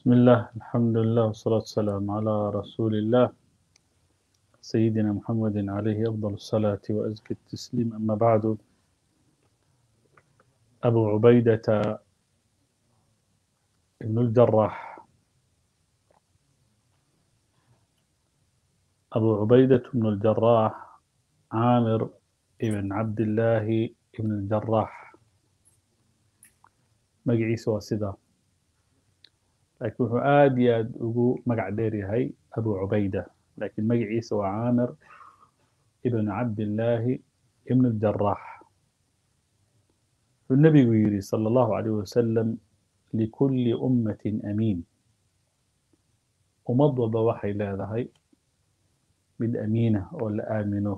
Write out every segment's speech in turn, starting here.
بسم الله الحمد لله والصلاة والسلام على رسول الله سيدنا محمد عليه أفضل الصلاة وأزكى التسليم أما بعد أبو عبيدة بن الجراح أبو عبيدة بن الجراح عامر بن عبد الله بن الجراح magaciisa waa sidaa laakiin wuxuu aad iyo aad ugu magac dheer yahay abu cubayda laakiin magaciisa waa caamir ibn cabdillaahi ibn اljarax wuxuu nebigu yidhi salى اllahu عalيه wasalam likulli ummatin amiin ummad walba waxay leedahay mid amiina oo la aamino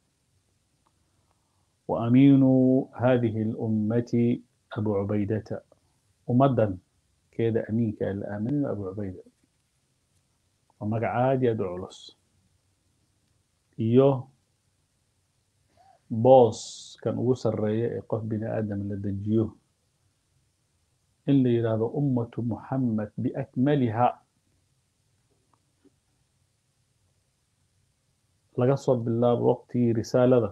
wa amiinu hadihi اlummati abu cubaydata ummaddan keeda amiinka la aaminay abu cubayda waa magac aad iyo aad u culus iyo booskan ugu sarreeya ee qof bini aadam la dejiyo in la yidhaahdo ummatu muxamed biakmaliha laga soo bilaabo waqtigii risaalada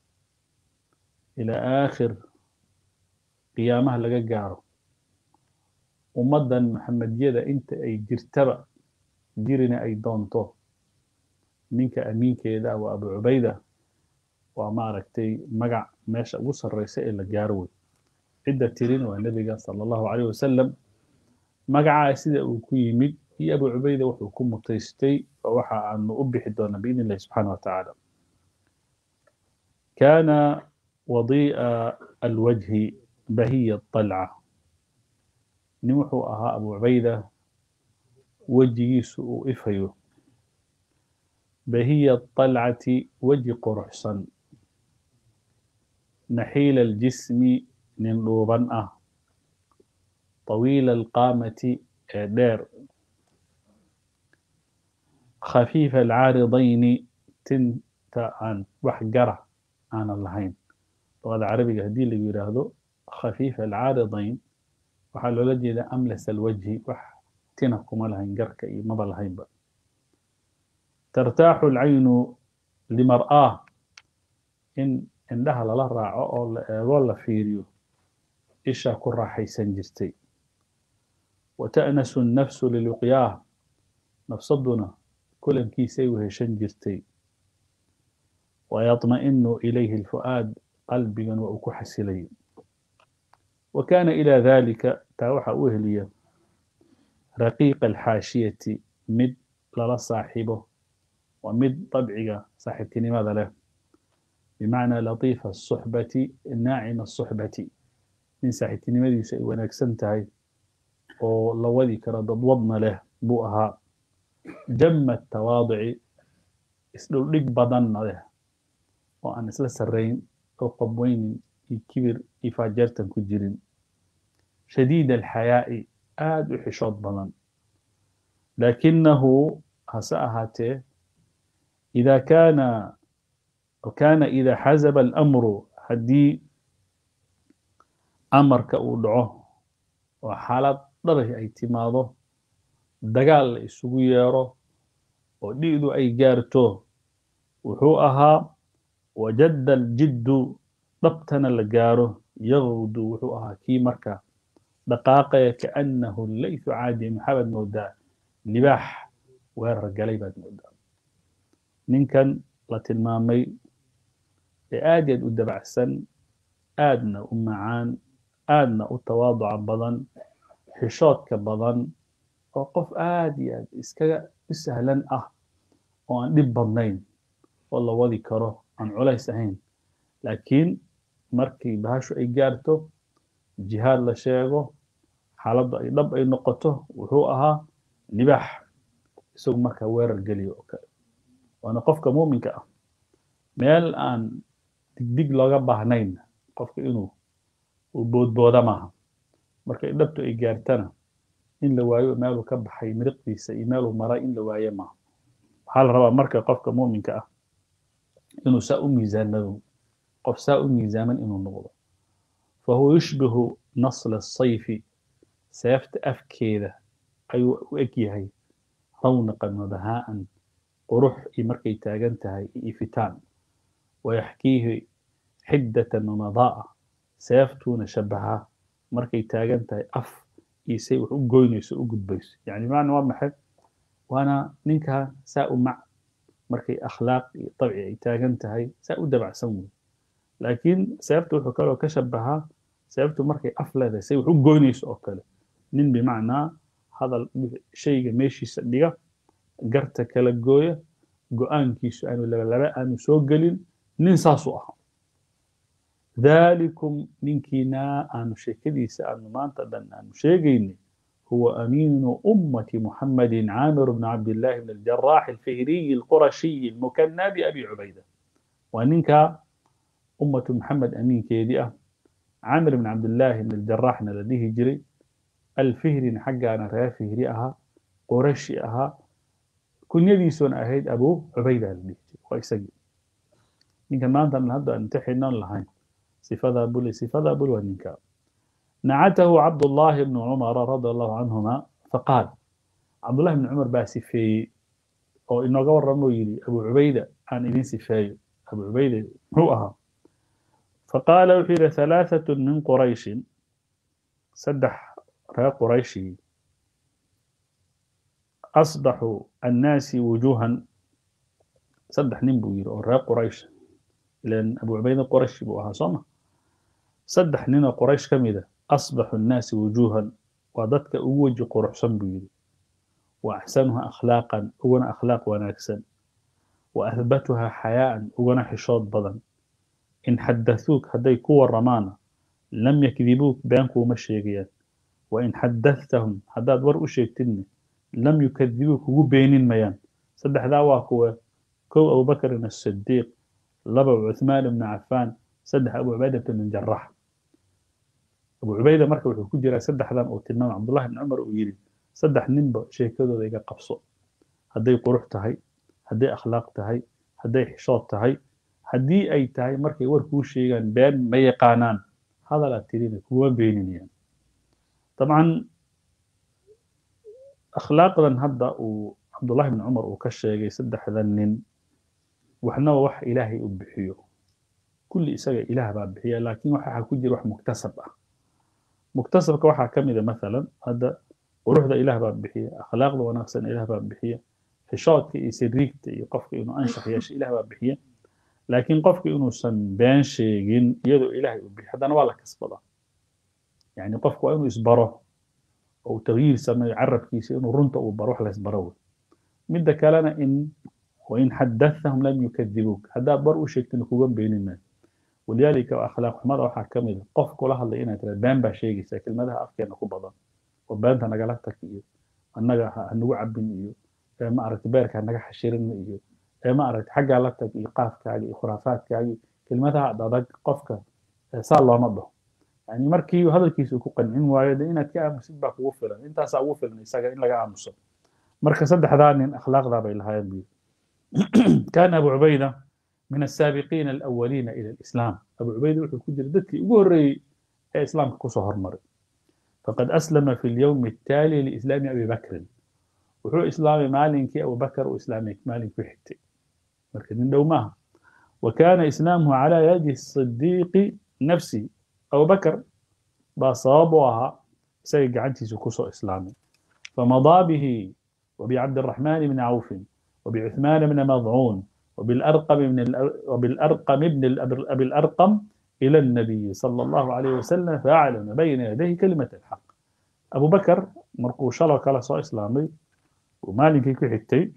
ilaa aakhir qiyaamaha laga gaaro ummaddan maxamediyada inta ay jirtaba jirina ay doonto ninka amiinkeeda waa abu cubayda waa maaragtay magac meesha ugu sarreysa ee la gaaro wey cidda tirin waa nebiga sala allahu calayh wasalam magacaa sida uu ku yimid iyo abu cubayda wuxuu ku mutaystay oo waxa aanu u bixi doonaa biidn illahi subxaana wa tacaala kaana wadii'a alwajhi bahiya طalca nin wuxuu ahaa abu cubayda wejigiisu uu ifayo bahiya طalcati weji quruxsan naxiila اljismi nin dhuuban ah طawiila alqaamati ee dheer khafiifa alcaaridayni tinta aan wax gara aanan lahayn luqada carabiga haddii lagu yidhaahdo khafiifa alcaaridayn waxaa loola jeedaa amlas alwajhi wax tina kuma lahayn garka iyo maba lahaynba tartaaxu alcaynu limar'aah in indhaha lala raaco oo la eego la fiiriyo ishaa ku raaxaysan jirtay wa ta'nasu nnafsu liluqyaah nafsaduna kulankiisay weheshan jirtay wa yaطma'inu ilayhi alfu'aad qalbigan waa uu ku xasilay wa kaana ilaa dalika taa waxaa u heliya raqiiqa alxaashiyati mid lala saaxiibo waa mid dabciga saaxiibtinimada leh bimacnaa latiifa asuxbati naacima asuxbati nin saaxiibtinimadiisa ay wanaagsan tahay oo la wadi karo dadwadna leh buu ahaa jama tawaaduci isdhuldhig badanna leh oo aan isla sarrayn oo qabweynin iyo kibir iyo faajeertan ku jirin shadiid alxayaa'i aada u xishood badan laakinahu hase ahaatee ida kaana kaana ida xazaba alamru haddii amarka uu dhaco oo xaalad dhabay ay timaado dagaal la isugu yeero oo dhi'du ay gaarto wuxuu ahaa wajadda aljiddu dhabtana la gaaro yaqdu wuxuu ahaa kii marka dhaqaaqaya kaannahu laythu caadi maxaabad moodaa libaax weerar galay baad moodaa ninkan la tilmaamay ee aad yaad u dabacsan aadna u macaan aadna u tawaaduca badan xishoodka badan oo qof aad iyo aad iskaga u sahlan ah oo aan dhib badnayn oo la wadi karo aan culays ahayn laakiin markii bahashu ay gaarto jihaad la sheego xaaladdu ay dhab ay noqoto wuxuu ahaa libaax isagu markaa weerar geliyo oo kale waana qofka muuminka ah meel aan digdig looga baahnayn qofka inuu uu boodbooda maaha markay dhabtu ay gaartana in la waayo meeluu ka baxay miriqdiisa iyo meeluu maray in la waaye maaha waxaa la rabaa marka qofka muuminka ah inuu saa u miisaanado qof saa u miisaaman inuu noqdo fahuwa yushbihu nasla asayfi seefta afkeeda ayuu u eg yahay rawnaqan wabahaa'an qurux iyo markay taagan tahay iyo ifitaan wayaxkiihi xiddatan wamadaa'a seeftuuna shabahaa markay taagan tahay af iyo say wax u goynayso u gudbayso yani macna waa maxay waana ninkaa saa u mac markay akhlaaq iyo dabci ay taagan tahay saa u dabacsan wey laakiin seeftu wuxuu kaloo ka shabahaa seeftu markay af leedahay say wax u goynayso oo kale nin bimacnaa hadal shayga meeshiisa dhiga garta kala gooya go-aankiisu aanu labalaba aanu soo gelin nin saasuu ahaa ذلكم نينكينا أن شكديس أن ما أن أن شيغيني هو أمين أمة محمد عامر بن عبد الله بن الجراح الفهري القرشي المكنى بأبي عبيدة وننك أمة محمد أمين كيدئة عامر بن عبد الله بن الجراح لديه جري الفهري حقا أنا ريا فهري أها قرشي أها كن يدي سون أهيد أبو عبيدة لديه ويسجل نينك ما أنت من هذا أنتحينا لهين صفة بول صفة بول ونكا نعته عبد الله بن عمر رضي الله عنهما فقال عبد الله بن عمر باسفي أو إنه قول رمويلي أبو عبيدة عن إذن سفاي أبو عبيدة هو أها فقال وحير ثلاثة من قريش سدح را قريشي أصبح الناس وجوها سدح نمبوير أو را قريش لأن أبو عبيدة قريش بوها صمه saddex nin oo qoraysh ka mid a asbaxu nnaasi wujuuhan waa dadka ugu weji quruxsan buu yidhi wa axsanuha akhlaaqan uguna akhlaaq wanaagsan wa ahbatuha xayaa'an uguna xishood badan in xadathuuk hadday ku warramaana lam yakdibuuk been kuuma sheegayaan wa in xadathahum haddaad war u sheegtidna lam yukadibuuk kugu beenin mayaan saddexdaa waa kuwa kow abubakrin asidiiq laba cuthmaan ibnu cafaan saddex abu cubayda bn jarax abu cubayda marka wuxuu ku jiraa saddexdan uu tilmaamay cabdullahi bn cumar uu yidhi saddex ninba sheekadooda iga qabso hadday qurux tahay hadday akhlaaq tahay hadday xishood tahay haddii ay tahay markay war kuu sheegaan been ma yaqaanaan hadal aad tirina kuma beeninayaan dabcan akhlaaqdan hadda uu cabdullahi bn cumar uu ka sheegay saddexdan nin waxnaba wax ilaahay u bixiyo kulli isaga ilaah baa bixiya laakiin waxaa ku jira wax muktasab ah muktasabka waxaa ka mid a mathalan hadda quruxda ilaah baa bixiya akhlaaqda wanaagsan ilaah baa bixiya xishoodka iyo siriigta iyo qofka inuu anshax yeesho ilaah baa bixiya laakiin qofka inuusan been sheegin iyadoo ilaahay u bixiyo haddana waa la kasbadaa yani qofku waa inuu isbaro oo uu tagyiir sameeyo carabkiisa inuu runta uu baro wax la isbaro wey midda kalena in wain xadathahum lam yukadibuuk haddaad bar u sheegtin kuga beenin maayo walidaalika akhlaaq xumada waxaa ka mid a qof kula hadlay inaad tiraad been baa sheegaysaa kelmadaha afkeena ku badan oo beenta nagala tag iyo annaga hanagu cabin iyo ma aragta beerka hanaga xashirin iyo ma aragta xaggaa la tag iyo qaafkaaga iyo khuraafaadkaaga kelmadaha adag qofka saa looma dhaho yani markii hadalkiisa ku qancin waayo de inaad ka aamusid baa kugu filan intaasaa ugu filan isaga in laga aamuso marka saddexdaa nin akhlaaqdaa bay lahaayeen buu كان أبو عبيدة من السابقين الأولين إلى الإسلام أبو عبيدة وحو كجر دكي وقري إسلام كسو هرمر فقد أسلم في اليوم التالي لإسلام أبي بكر وحو إسلام مالك أبو بكر وإسلامك مالك وحتي مركز دومها وكان إسلامه على يد الصديق نفسي أبو بكر بصابها سيق عنتي سكسو إسلامي فمضى به وبعبد الرحمن بن عوف وبعثمان بن مضعون وبالأرقم من وبالأرقم ابن أبي الأرقم إلى النبي صلى الله عليه وسلم فأعلن بين يديه كلمة الحق أبو بكر مرقو شرك على صو إسلامي ومالك كحتي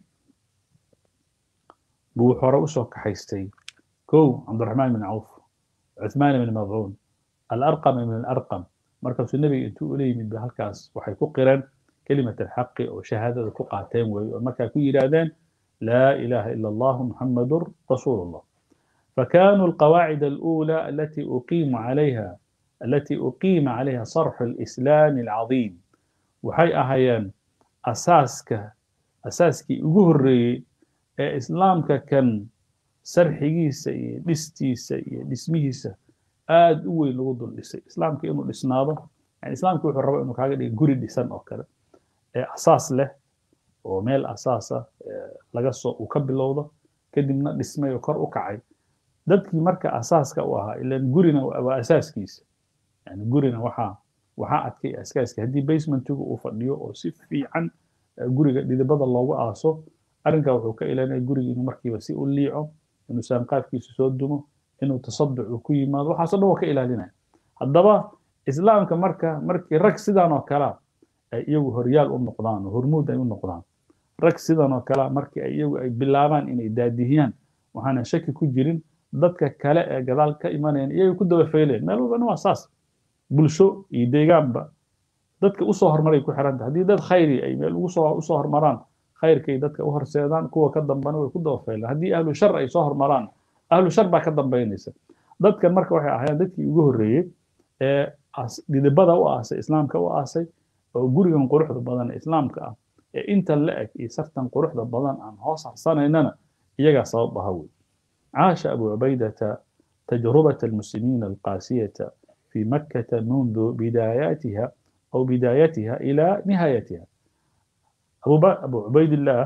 بو حروسو كحيستي كو عبد الرحمن بن عوف عثمان بن مضعون الأرقم من الأرقم مركز النبي انتو إلي من بهالكاس وحيكو قرن كلمة الحق وشهادة كقاتين ومكا كو يرادان لا إله إلا الله محمد رسول الله فكانوا القواعد الأولى التي أقيم عليها التي أقيم عليها صرح الإسلام العظيم وحي أهيان أساسك أساسك أجهري إسلامك كان sarxigiisa iyo dhistiisa iyo dhismihiisa aada u weyn lagu dul dhisay islaamka inuu dhisnaado yani islaamka wuxuu raba inuu kaaga dhiga guri dhisan oo kale ee asaas leh oo meel asaasa laga soo uu ka bilowdo kadibna dhismay oo kor u kacay dadkii marka asaaska u ahaa ilan gurina waa asaaskiisa yani gurina waxaa waxaa adkay asaaska haddii basementigu uu fadhiyo oo si fiican guriga dhidibada loogu aaso arrinkaa wuxuu ka ilaalinaya guriga inuu markiiba si u liico inuu saanqaafkiisa soo dumo inuu tasaduc uu ku yimaado waxaasoo dhan waa ka ilaalinaya haddaba islaamka marka markii rag sidan oo kalea ay iyagu horyaal u noqdaan oo hormuud ay u noqdaan rag sidan oo kalea markii ay iyagu ay bilaabaan inay daadihiyaan waxaana shaki ku jirin dadka kale ee gadaal ka imanayaan iyagay ku daba faylayaan meel walbana waa saas bulsho iyo deegaanba dadka usoo hormaray ku xiranta haddii dad khayri ay meel usoo usoo hormaraan khayrkay dadka u horseedaan kuwa ka dambana way ku daba faylaan haddii ahlu shar ay soo hormaraan ahlu shar baa ka dambaynaysa dadkan marka waxay ahaayeen dadkii ugu horreeyey ee dhidibada u aasay islaamka u aasay oo gurigan quruxda badan ee islaamka ah ee inta la eg iyo sartan quruxda badan aan hoos harsanaynana iyagaa sabab aha wey عاش أبو عبيدة تجربة المسلمين القاسية في مكة منذ بداياتها أو بدايتها إلى نهايتها أبو, أبو عبيد الله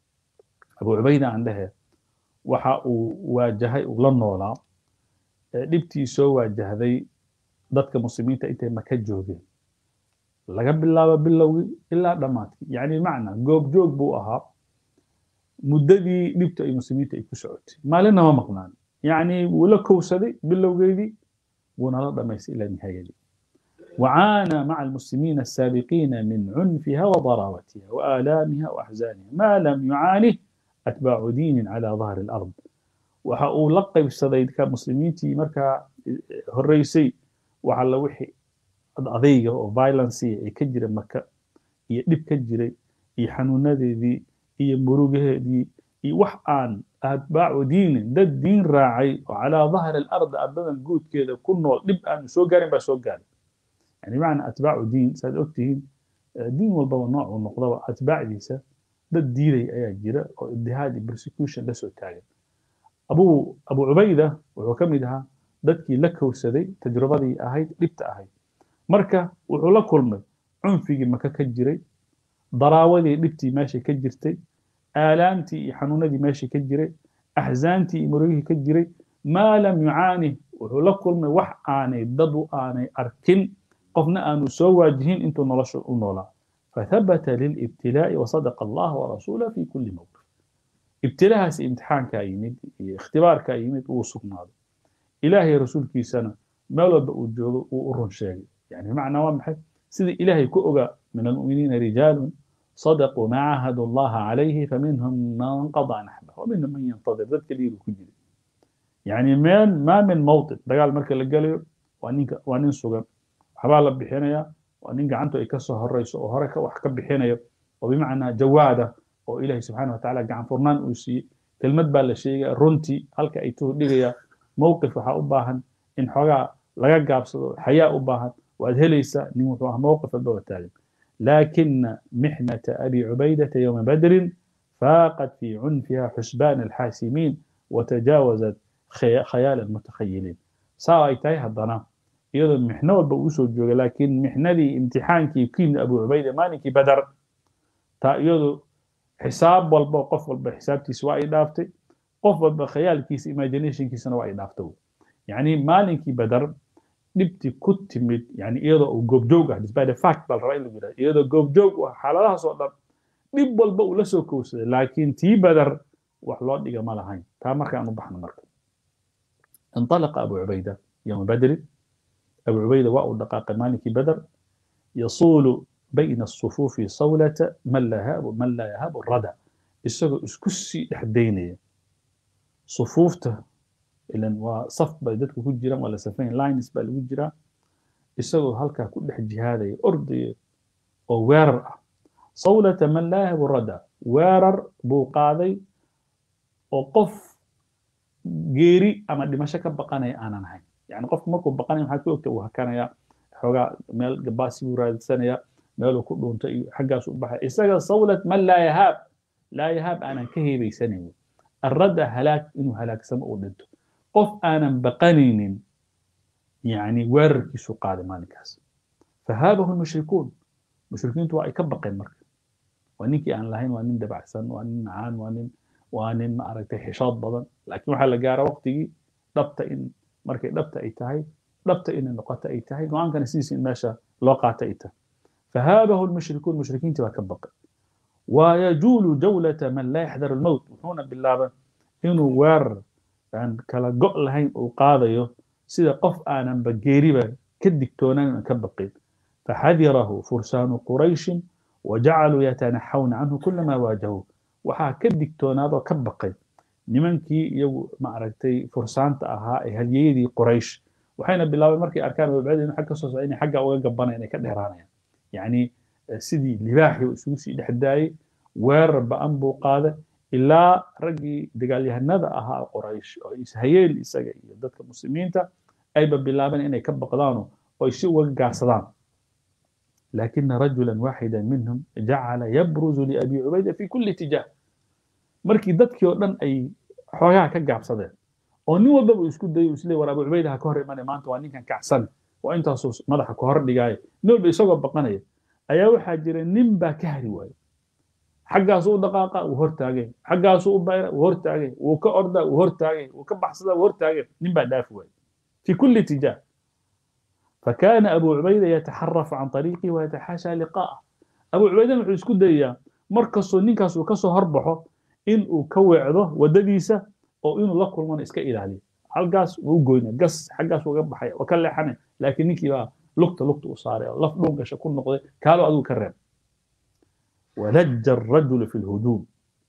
أبو عبيدة عندها waxa uu waajahay uu la noolaa dhibtiisoo waajahday dadka muslimiinta intay maka joogeen laga bilaabo bilowgii ilaa dhammaadkii yacni macna goobjoog buu ahaa muddadii dhibta ay muslimiinta ay ku socotay maalinna ma maqnaan yacni wuu la kowsaday bilowgeedii wuuna la dhamaystay ilaa nihaayadii وعانى مع المسلمين السابقين من عنفها وضراوتها وآلامها وأحزانها ما لم يعانه أتباع دين على ظهر الأرض waxa uu la qaybsaday ka muslimiintii markaa horreysay waxa la wixii adayga oo violence ay ka jira maka iyo dhib ka jiray iyo xanuunadeedii iyo murugaheedii iyo wax aan atbaacu diinin dad diin raacay oo calaa dahri alardi ardadan guudkeeda ku nool dhib aanu soo gaarin baa soo gaaray yani macna atbaacu diin saad ogtihiin diin walbaba nooc uu noqdaba atbaacdiisa dad diiday ayaa jira oo ibtihaad iyo persecution la soo taagan abu abu cubayda wuxuu ka mid ahaa dadkii la kowsaday tajrubadii ahayd dhibta ahayd marka wuxuu la kulmay cunfigii maka ka jiray daraawadii dhibtii meesha ka jirtay aalaamtii iyo xanuunadii meesha ka jiray axzaantii iyo murugihii ka jiray maa lam yucaani wuxuu la kulmay wax aanay dadu aanay arkin qofna aanu soo waajihin intuu nolosha u noolaa فثبت للابتلاء وصدق الله ورسوله في كل موقف ابتلاء امتحان كايمد اختبار كايمد وصفنا إلهي رسول كي سنة ما لو بأوجوه وأرون شيء يعني معنى ومحي سيدي إلهي كؤغا من المؤمنين رجال صدقوا ما عاهدوا الله عليه فمنهم من قضى نحبه ومنهم من ينتظر ذلك اللي كجري يعني من ما من موطن دقال مركز القليل وانين سوغا حبالا بحينيا waa nin gacantu ay ka soo horeyso oo hore wax ka bixinayo oo bimacnaa jawaada oo ilaahay subxaana watacaala gacan furnaan uu siiyey kelmad baa la sheegaya runtii halka ay tuhu dhigaya mowqif waxaa u baahan in xoogaa laga gaabsado xayaa u baahan waad helaysaa nin wuxuu ah mowqif walba wataagan laakina mixnata abi cubaydata yowma badrin faaqat fi cunfiha xusbaan alxaasimiin watajaawazat khayaal almutakhayiliin saa ay tahay haddana iyadoo mixno walba uu soo joogay laakiin mixnadii imtixaankii ku yimid abu cubayda maalinkii badar taa iyadu xisaab walba qof walba xisaabtiisa waa ay dhaaftay qof walba khayaalkiisa imaginationkiisana waa ay dhaaftay yacni maalinkii badar dhibtii ku timid yani iyadoo uu goobjoog ah despite the fact baa la rabaa in lagu yidhahdo iyadoo goobjoog u ah xaaladahaas oo dhan dhib walba uu la soo kowsaday laakiin tii badar wax loo dhiga ma lahayn taa markaan u baxno marka انطلق أبو عبيدة يوم بدر أبو عبيدة واو دقاق مالك بدر يصول بين الصفوف صولة من لا يهاب من لا يهاب الردى isagoo isku sii dhexdaynaya sufuufta ilan waa saf bay dadku ku jiraan waa la safayn lines baa lagu jiraa isagoo halkaa ku dhex jihaadaya ordaya oo weerar ah sawlata man laa yahabu rada weerar buu qaaday oo qof geeri ama dhimasho ka baqanaya aanan ahayn يعني قف مركو بقاني maxaad ku ogta uu hakanaya xoogaa meel gabaasi buu raadsanaya meeluu ku dhuunta iyo xaggaas u baxay isaga sawlat man laa yahaab laa yahaab aanan ka heebaysanayn arradda halaag inuu halaagsamo uu dhinto qof aanan baqanaynin yani weerarkiisu qaaday maalinkaas fahaabahu lmushrikuun mushrikiintu waa ay ka baqeen marka waa ninkii aan lahayn waa nin dabacsan waa nin macaan waa nin waa nin maaragtay xishood badan laakiin waxaa la gaara waqtigii dhabta in markay dhabta ay tahay dhabta inay noqoto ay tahay go-aankana sidiisa in meesha loo qaata ay tahay fahaabahu lmushrikuun mushrikiintii baa ka baqay wayajuulu jawlata man laa yaxdaru lmowt wuxuuna bilaaba inuu weerar aan kala go' lahayn uu qaadayo sida qof aananba geeriba ka digtoonaan ka baqin faxadirahu fursaanu qurayshin wajacaluu yatanaxawna canhu kulamaa waajahuu waxaa ka digtoonaadoo ka baqay nimankii iyagu maaragtay fursaanta ahaa ee hadyeyadii quraysh waxayna bilaabeen markay arkaan abubacd inuu xag ka soo socda inay xagga uga gabanayaan ay ka dheeraanayaan yacni sidii libaaxii uu isugu sii dhex daayey weerar ba-an buu qaaday ilaa raggii dagaalyahanada ahaa quraysh oo ishayeen isaga iyo dadka muslimiinta ayba bilaabeen inay ka baqdaano oo ay si uga gaarsadaan lakina rajula waaxida minhum jacala yabruzu liabi cubayda fi kuli itijaah markii dadkii oo dhan ay xoogaha ka gaabsadeen oo nin walbaba uu isku dayo isle war abu cubayda ha ka hor imanaya maanta waa ninkan kacsan waa intaasuu madaxa ka hor dhigaayo nin walba isagoo baqanaya ayaa waxaa jira nin baa ka hari waayo xaggaasuu u dhaqaaqa wuu hortaagay xaggaasuu u bayra wuu hortaagay wuu ka ordaa wuu hortaagay wuu ka baxsadaa wuu hortaagay nin baa dhaafi waayo fi kuli itijaah فكان أبو عبيدة يتحرف عن طريقه ويتحاشى لقاءه أبو عبيدة wuxuu isku dayaa markastoo ninkaas uu kasoo horbaxo in uu ka weecdo wadadiisa oo inuu la kulmana iska ilaaliyo halkaas wuu goyna gas xaggaas uga baxay oo ka leexanay laakiin ninkii baa lugta lugta u saaray oo laf dhuun gasha ku noqday kaalo adigu ka reeb ولج الرجل في الهجوم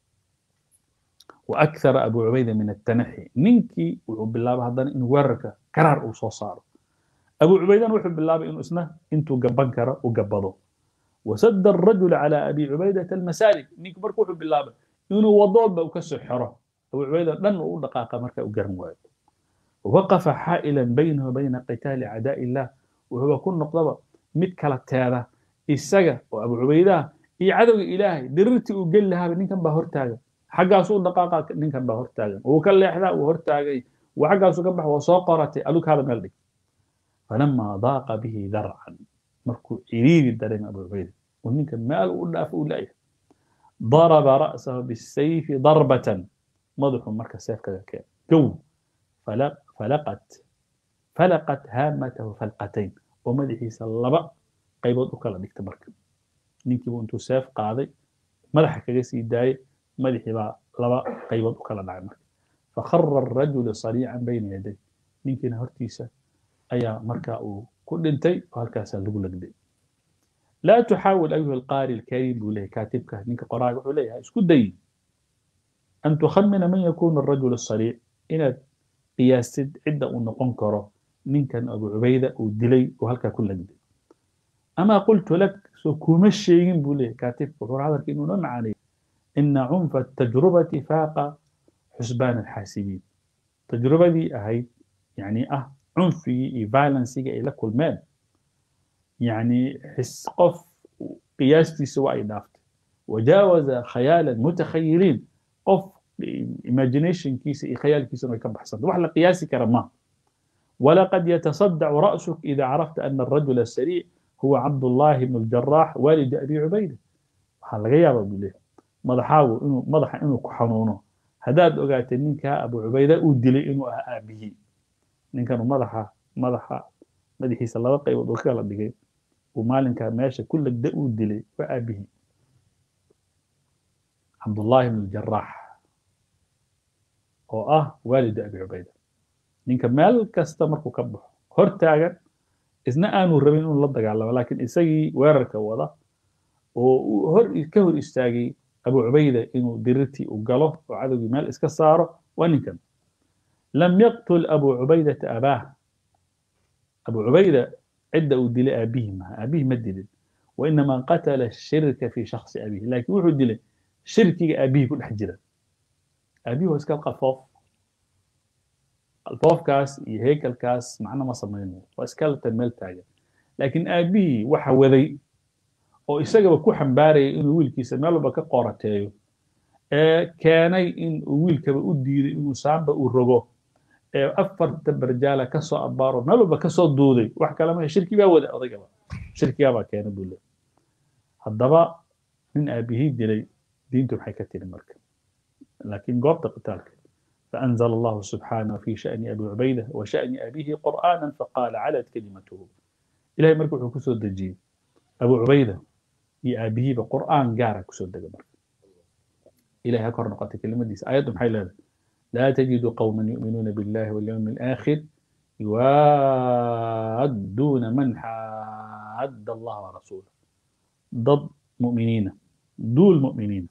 وأكثر أبو عبيدة من التنحي نينكي وبالله هذا إنه ورك كرار وصوصار أبو عبيدة وحب بالله إنه اسمه أنتو قبان كرا وقبضوا وسد الرجل على أبي عبيدة المسالك نيك بركو وحب بالله إنه وضوب وكسر حرة أبو عبيدة لن أقول دقائق مركا وقرن وايد وقف حائلا بينه وبين قتال أعداء الله وهو كل نقطة متكلة هذا السجا وأبو عبيدة iyo cadowga ilaahay dirirtii uu geli lahaaba ninkan baa hortaagan xaggaasuu dhaqaaqa ninkan baa hortaagan wuu ka leexdaa wuu hortaagay wuu xaggaasu ka bax waa soo qoratay adug hada meel dhig falamaa daaqa bihi darcan markuu ciriiri dareemay abu cubayda uu ninka meel u dhaafo uu la'yahay daraba ra'sahu bisayfi darbatan madaxuu marka seef kaga keenay gow falaqat falaqat haamatahu falqatayn oo madaxiisa laba qaybood u kala dhigta marka ninkiibu intuu seef qaaday madaxa kaga sii daayey madaxii baa laba qaybood u kala dhacay marka fakhara arajulu sariican bayna yaday ninkiina hortiisa ayaa marka uu ku dhintay oo halkaasaa lagu legday laa tuxaawil ayuha alqaari alkariim buu leeyahay kaatibka ninka qoraaga wuxuu leeyahay isku day an tukhamina man yakunu arajulu asariic inaad qiyaastid cidda uu noqon karo ninkan abu cubayda uu dilay oo halkaa ku legday أما قلت لك سو كوما شيغين بولي كاتب وحور هذا إنه نوع معاني إن عنف التجربة فاق حسبان الحاسبين تجربة دي أهي يعني أه عنفي فايلنسي إلى كل مال يعني حس قف قياستي سواء دافت وجاوز خيالا متخيلين قف imagination كيسي خيال كيسي ما يكبح صد وحلا قياسي كرما ولقد يتصدع رأسك إذا عرفت أن الرجل السريع هو عبد الله بن الجراح والد أبي عبيدة waxaa laga yaabaa buu leeyahay madaxaagu inuu madaxa inuu ku xanuuno haddaad ogaatay ninkaa abu cubayda uu dilay inuu ahaa aabihii ninkanu madaxa madaxa madaxiisa laba qaybood uu kala dhigay uu maalinkaa meesha ku legda uu dilay waa aabihii cabdullaahi bn jaraax oo ah waalidu abi cubayda ninka meel kasta markuu ka baxo hortaagan isna aanu rabin inuu la dagaalamo laakiin isagii weerarka wada oo hor ka hor istaagay abu cubayda inuu dirirtii u galo oo cadowgii meel iska saaro waa ninkan lam yaqtul abu cubaydata abaah abu cubayda cidda uu dilay aabihi maha aabihi ma dilin wainama qatala shirka fi shaksi abihi laakiin wuxuu dilay shirkiga aabihii ku dhex jira aabihi waa iska qalfoof qalfoofkaas iyo heekalkaas macno ma samaynayo waa skeleton meel taagan laakiin aabihii waxa waday oo isagaba ku xambaaraya inuu wiilkiisa meel walba ka qorateeyo ee keenay in uu wiilkaba u diiday inuu saamba u rogo ee afarta barjaala ka soo abbaaro meel walba ka soo duuday wax kale maha shirki baa wada odaygaba shirkigaabaa keena buu leey haddaba nin aabihii dilay diintu maxay ka tiri marka laakiin goobta qitaalka فأنزل الله سبحانه في شأن أبي عبيدة وشأن أبيه قرآنا فقال علت كلمته إلهي مركو حكسو الدجي أبو عبيدة يا أبيه بقرآن قارا كسو الدجي إلهي هكر نقاط كلمة دي آيات محي لا تجد قوما يؤمنون بالله واليوم الآخر يوادون من حاد الله ورسوله ضد مؤمنين دول مؤمنين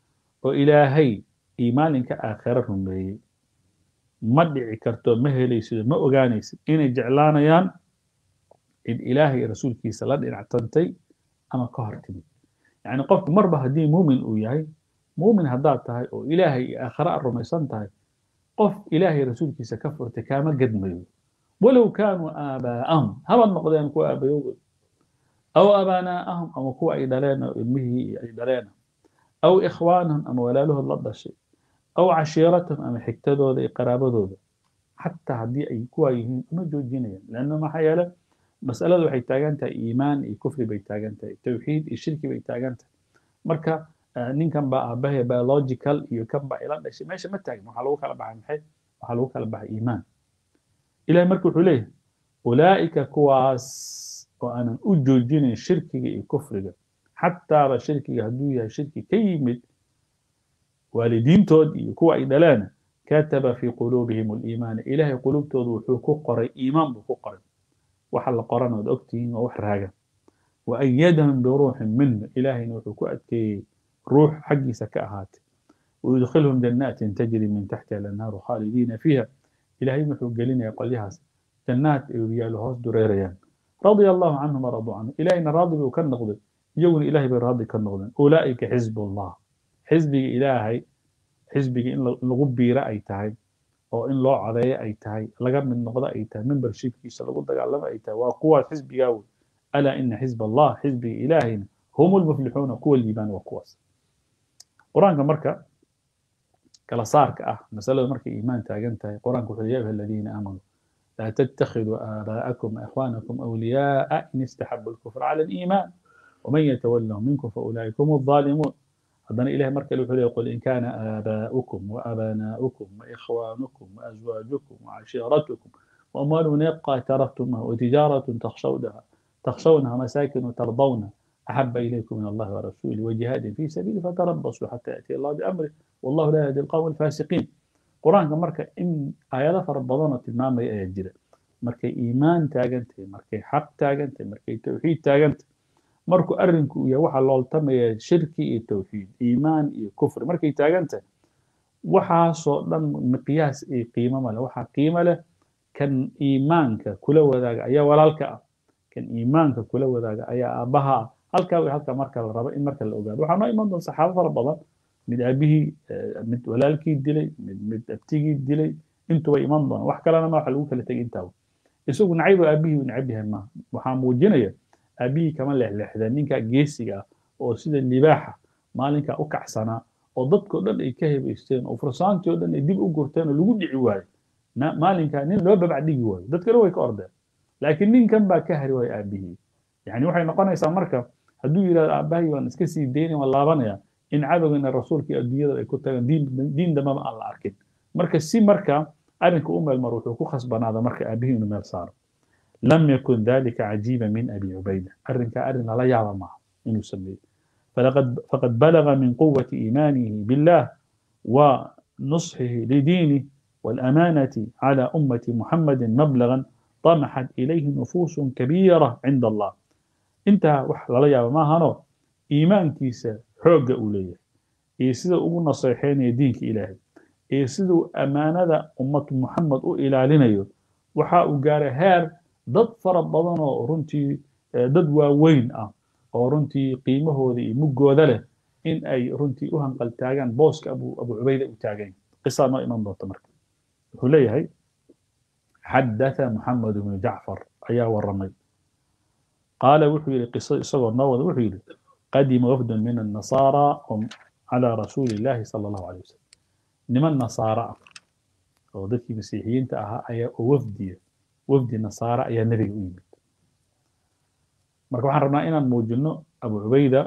وإلهي iimaalinka aakhira rumeeyey ma dhici karto ma helaysid ma ogaanaysid inay jeclaanayaan cid ilaahay iyo rasuulkiisa la dhinactantay ama ka hor timid yacni qofku marba haddii muumin uu yahay muumin haddaad tahay oo ilaahay iyo aakhira aad rumaysan tahay qof ilaahay rasuulkiisa ka furtay kaama gadmayo walow kaanuu aabaa'ahum habaad noqdeen kuwa aabayowgood aw abaanaa'ahum ama kuwa ay dhaleen oo ilmihii ay dhaleen aw ikhwaanahum ama walaalahood la dhashay aw cashiiratahum ama xigtadooda iyo qaraabadooda xataa haddii ay kuwaa yihiin uma joojinayaan lanna maxaa yeele masalada waxay taagan tahay iimaan iyo kufri bay taagan tahay tawxiid iyo shirki bay taagan tahay marka ninkan baa aabahe biological iyo kan baa ila dhashay meesha ma taagin waxaa lagu kala baxay maxay waxaa lagu kala baxay iimaan ilahay marka wuxuu leeyahay ulaa'ika kuwaas oo aanan u joojinayn shirkiga iyo kufriga xataaba shirkiga hadduu yahay shirki ka yimid waalidiintood iyo kuwa ay dhaleen kataba fii quluubihim aliimaana ilaahay quluubtooda wuxuu ku qoray iimaan buu ku qoray waxa la qoran ood ogtihiin waa wax raaga wa ayadahum biruuxin minhu ilaahayna wuxuu ku adkeeyey ruux xaggiisa ka ahaatay ويدخلهم جنات تجري من تحتها الأنهار خالدين فيها إلهي محو قلنا قليهاس جنات إيويالو هوس دريريان رضي الله عنهم ورضوا عنه إلهينا راضي بكن نقضي يقول إلهي براضي كن نقضي أولئك حزب الله حزبي إلهي حزبي إن لغبي رأي تهي أو إن لو عضي أي تهي لقب من نقضي أي تهي من برشيك كيسا لقد قال أي تهي وقوة حزبي قاول ألا إن حزب الله حزبي إلهينا هم المفلحون قوة الإيمان وقوة قرآن مركة kala saarka ah masalada markay iimaan taagan tahay qur-aanku wuxuu ya ayuha aladiina aamanuu laa tattakhiduu aabaa'akum ikhwaanakum awliyaa'a in istaxabu alkufra cala aliimaan waman yatawallahum minkum faulaa'ika hum alظaalimuun haddana ilahay mar kale wuxuu leeyahy qul in kaana aabaa'ukum waabanaa'ukum waikhwaanukum waazwaajukum wacashiiratukum وأموال يبقى تركتمها وتجارة تخشونها تخشونها مساكن ترضونها أحب إليكم من الله ورسوله وجهاد في سبيله فتربصوا حتى يأتي الله بأمره والله لا يهدي القوم الفاسقين قرآن مركا إن آيات فربضانة المام يأجر مركا إيمان تاجنت مركا حق تاجنت مركا توحيد تاجنت مركو أرنكو يا وحا لولتم يا شركي التوحيد إيمان يا كفر مركا تاجنت وحا صولا مقياس إيه قيمة ماله وحا قيمة له كان إيمانك كل وذاك أيا ولالك كان إيمانك كل وذاك أيا أبها halkaa way halkaa marka la rabo in marka la ogaado waxaa noo iman doon saxaabo fara badan mid aabihii mid walaalkii dilay mid mid abtigii dilay intuba iman doona wax kalena ma waxa lagu kala tegay intaaba isagu nacaybo aabihii uu nacab yahay maaha waxaa muujinaya aabihii kama leexleexdeen ninka geesiga ah oo sida libaaxa maalinkaa u kacsanaa oo dadkao dhan ay ka hebaysteen oo fursaantii oo dhan ay dib u gurteen oo lagu dhici waayo maalinkaa nin loo babac dhigi waayo dad kale way ka ordeen laakiin ninkan baa ka hari waayo aabihii yani waxay noqonaysaa marka hadduu yidhahdo aabbahay waan iska sii daynaya waan laabanaya in cadowgana rasuulka iyo adduunyada ay ku tagaan diin diin dambaba aan la arkin marka si marka arrinka u meel maro wuxuu ku khasbanaada marka aabihii inuu meel saaro lam yakun dalika cajiiba min abi cubayda arrinka arrin lala yaaba maaha inuu sameeyo فلقد فقد بلغ من قوة إيمانه بالله ونصحه لدينه والأمانة على أمة محمد مبلغا طمحت إليه نفوس كبيرة عند الله intaa wax lala yaaba maahano iimaankiisa xoogga uu leeyahay iyo sida ugu naseexeynaya diinka ilaahay iyo siduu ammaanada ummad muxamed u ilaalinayo waxa uu gaaray heer dad fara badan oo runtii dad waaweyn ah oo runtii qiimahooda iyo muggooda leh in ay runtii u hanqal taagaan booska abu abu cubayda u taagan qisaa noo iman doonta marka wuxuu leeyahay xadatha muxamed bnu jacfar ayaa waramay قال وحي قصة إصغر نوض وحي قدم وفد من النصارى على رسول الله صلى الله عليه وسلم نما النصارى وضدك مسيحيين تأها أي وفدي وفد النصارى أي نبي أمي مركب حرمنا إنا موجنو أبو عبيدة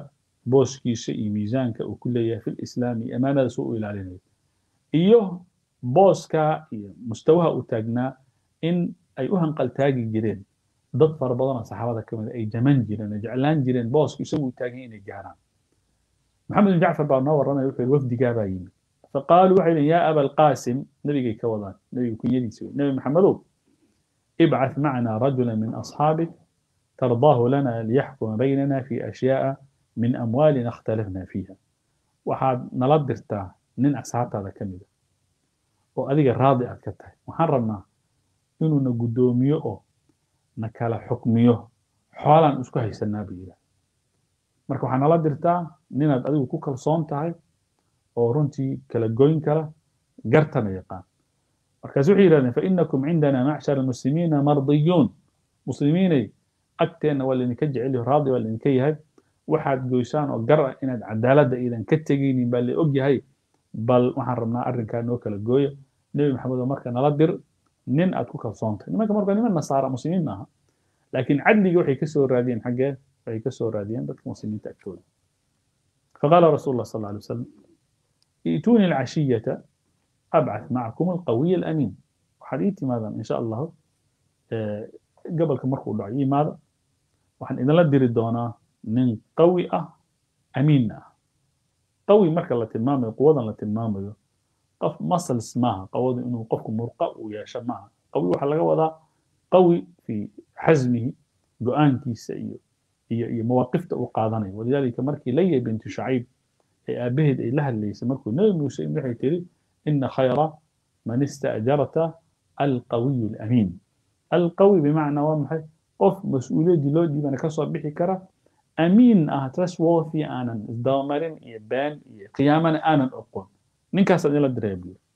booskiisa iyo miisaanka uu ku leeyahay fi lislaam iyo amaanada suu u ilaalinayo iyo booska iyo mustawaha uu taagnaa in ay u hanqaltaagi jireen dad fara badanoo saxaabada ka mid ay jaman jireen oo jeclaan jireen boosku isagu taagan inay gaaraan maxamed bin jacfar baa noo warramaya wuxuu yidhi wafdigaa baa yimid faqaaluu waxay yihin yaa aba alqaasim nebigay ka wadaan nebiga kunyadiisa wey nebi maxamedow ibcath macna rajula min asxaabik tardaahu lana liyaxkuma baynana fi ashyaa'a min amwaalina اkhtalafna fiiha waxaad nala dirtaa nin asxaabtaada ka mida oo adiga raadi aad ka tahay waxaan rabnaa inuuna guddoomiyo oo na kala xukmiyo xoolaan isku haysanaa buu yidhaha marka waxaa nala dirtaa ninaad adigu ku kalsoon tahay oo runtii kala goyn kara gartana yaqaan markaas waxay yidhahdeen fainakum cindana macshara muslimiina mardiyuun muslimiinay agteenna waa laydinka jecelyaho raadi waa laydinka yahay waxaad goysaan oo gar ah inaad cadaaladda iidan ka tegaynin baa la og yahay bal waxaan rabnaa arrinkaa noo kala gooya nebi maxamed oo marka nala dir nin aad ku kalsoontahay nimanka marka niman nasaara muslimiin maaha laakiin cadligii waxay kasoo raadiyeen xaggee waxay kasoo raadiyeen dadka muslimiinta agtooda faqaala rasuul allah sal alla alay wasalam i'tuuni alcashiyata abcath macakum alqawiy alamiin waxaad ii timaadaan insha allahu gobolka markuu dhaco yimaada waxaan idinla diri doonaa nin qawi ah amiinna ah qawi marka la tilmaamayo quwadan la tilmaamayo qof muscles maaha qawadu inuu qofku murqa uu yeesho maaha qawi waxaa laga wadaa qawi fi xasmihi go-aankiisa iyo iyo iyo mawaaqifta uu qaadanayo walidaalika markii laya bintu shacayb ee aabaheed ay la hadlaysay markuu nebi muuse waxay tiri ina khayra man istaajarta alqawiyu alamiin alqawi bimacnaa waa maxay qof mas-uuliyaddii loo dhiibana kasoo bixi kara amiin ah trustworthy aanan isdabamarin iyo been iyo qiyaamana aanan oqon ninkaasaad ila diray buu yiri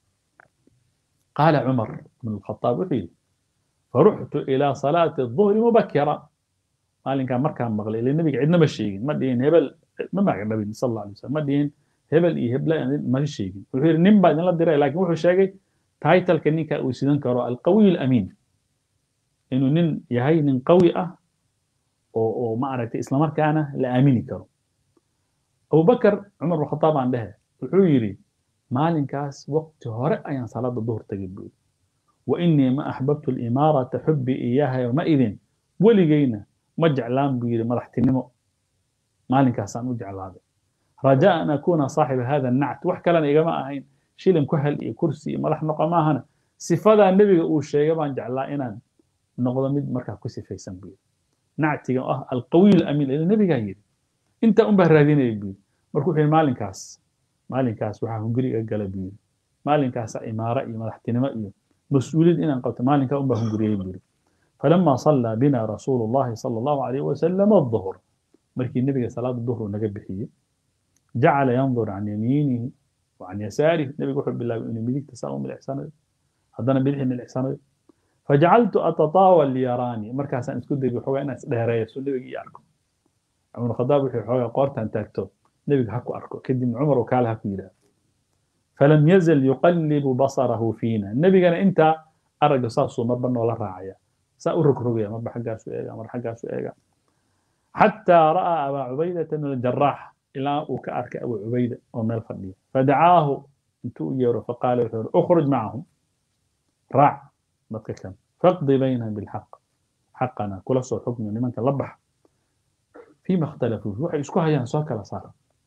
qaala cumar bn alkhataab wuxuu yidhi faruxtu ilaa salaati الظuhri mubakira maalinkaa markaan maqlay ila nebiga cidna ma sheegin ma dhihin hebel ma magacdhabin sal alla alay wasalam ma dhihin hebel iyo hebla ma sheegin wuxuu yidhi nin baa idinla diray laakiin wuxuu sheegay taitalka ninka uu sidan karo alqawiy alamiin inuu nin yahay nin qawi ah oo oo ma aragtay islamarkaana la aamini karo abubakar cumar bin khataab aan dhehe wuxuu yidhi maalinkaas waqti hore ayaan salaada duhur tagay buu yidhi wa inii ma axbabtu alimaarata xubbi iyaha yowmaidin weligeyna ma jeclaan buu yidhi madaxtinimo maalinkaasaan u jeclaaday rajaa an akuuna saaxiba hada nact wax kalena igama ahayn shilin ku hel iyo kursi iyo madax noqo maahana sifadaa nebiga uu sheegay baan jeclaa inaan noqdo mid markaa ku sifaysan buu yidhi nactiga ah alqawiy alamiin ila nebigaa yidhi intaa unbaa raadinaya buu yidhi marka wuxuu yidhi maalinkaas maalinkaas waxaa hunguriga gala buu yidhi maalinkaasa imaaro iyo madaxtinimo iyo mas-uuliyad inaan qabto maalinkaa unbaa hunguriyey buu yidhi falama sallaa bina rasuulu llahi sala allahu alayh wasalam aduhr markii nebiga salaada duhru naga bixiyey jacala yandur can yamiinihi wa can yasaarihi nebiga wuxuu bilaabay inuu midigta saa u milicsanayo haddana bidixii milicsanayo fajacaltu atataawal liyaraani markaasaan isku dayay waxoogaa inaan isdheereeyo soo nebiga ii arko cumar khadaab wuxuu waxoogaa qoortaan taagto nebiga ha ku arko kadibna cumar oo kaale ha ku yidhaahdo falam yazal yuqallibu basarahu fiina nebigana intaa aragga saasuu marba noola raacaya saa u rogrogaya marba xaggaasu eega mar xaggaasu eega xataa ra'aa abaa cubaydata min aljaraax ilaa uu ka arkay abu cubayda oo meel fadhiya fadacaahu intuu u yeero faqaala wuxuu yihi ukhruj macahum raac dadka kan faqdi baynahum bilxaq xaqana kula soo xukmi nimanka la baxa فيما اختلفوا waxay isku hayaan soo kala saara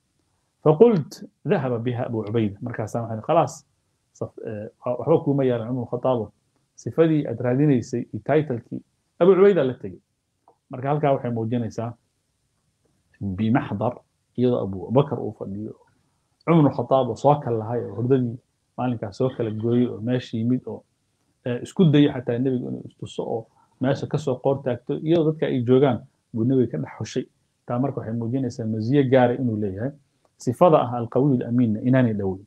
فقلت ذهب بها أبو عبيدة markaas waxaan خلاص waxba kuma yaalan cumar khataabo sifadii aad raadinaysay iyo titlekii abu cubayda la tegey marka halkaa waxay muujinaysaa bimaxdar iyadoo abu bakar uu fadhiyo cumar khataab oo soo kala lahay oo hordadii maalinkaas soo kala gooyey oo meesha yimid oo isku dayay xataa nebiga inuu istuso oo meesha kasoo qoor taagto iyadoo dadka ay joogaan buu nebiga ka dhex xushay taa marka waxay muujinaysaa maziye gaara inuu leeyahay sifada ah alqawiy alamiinna inaanay dhoweyn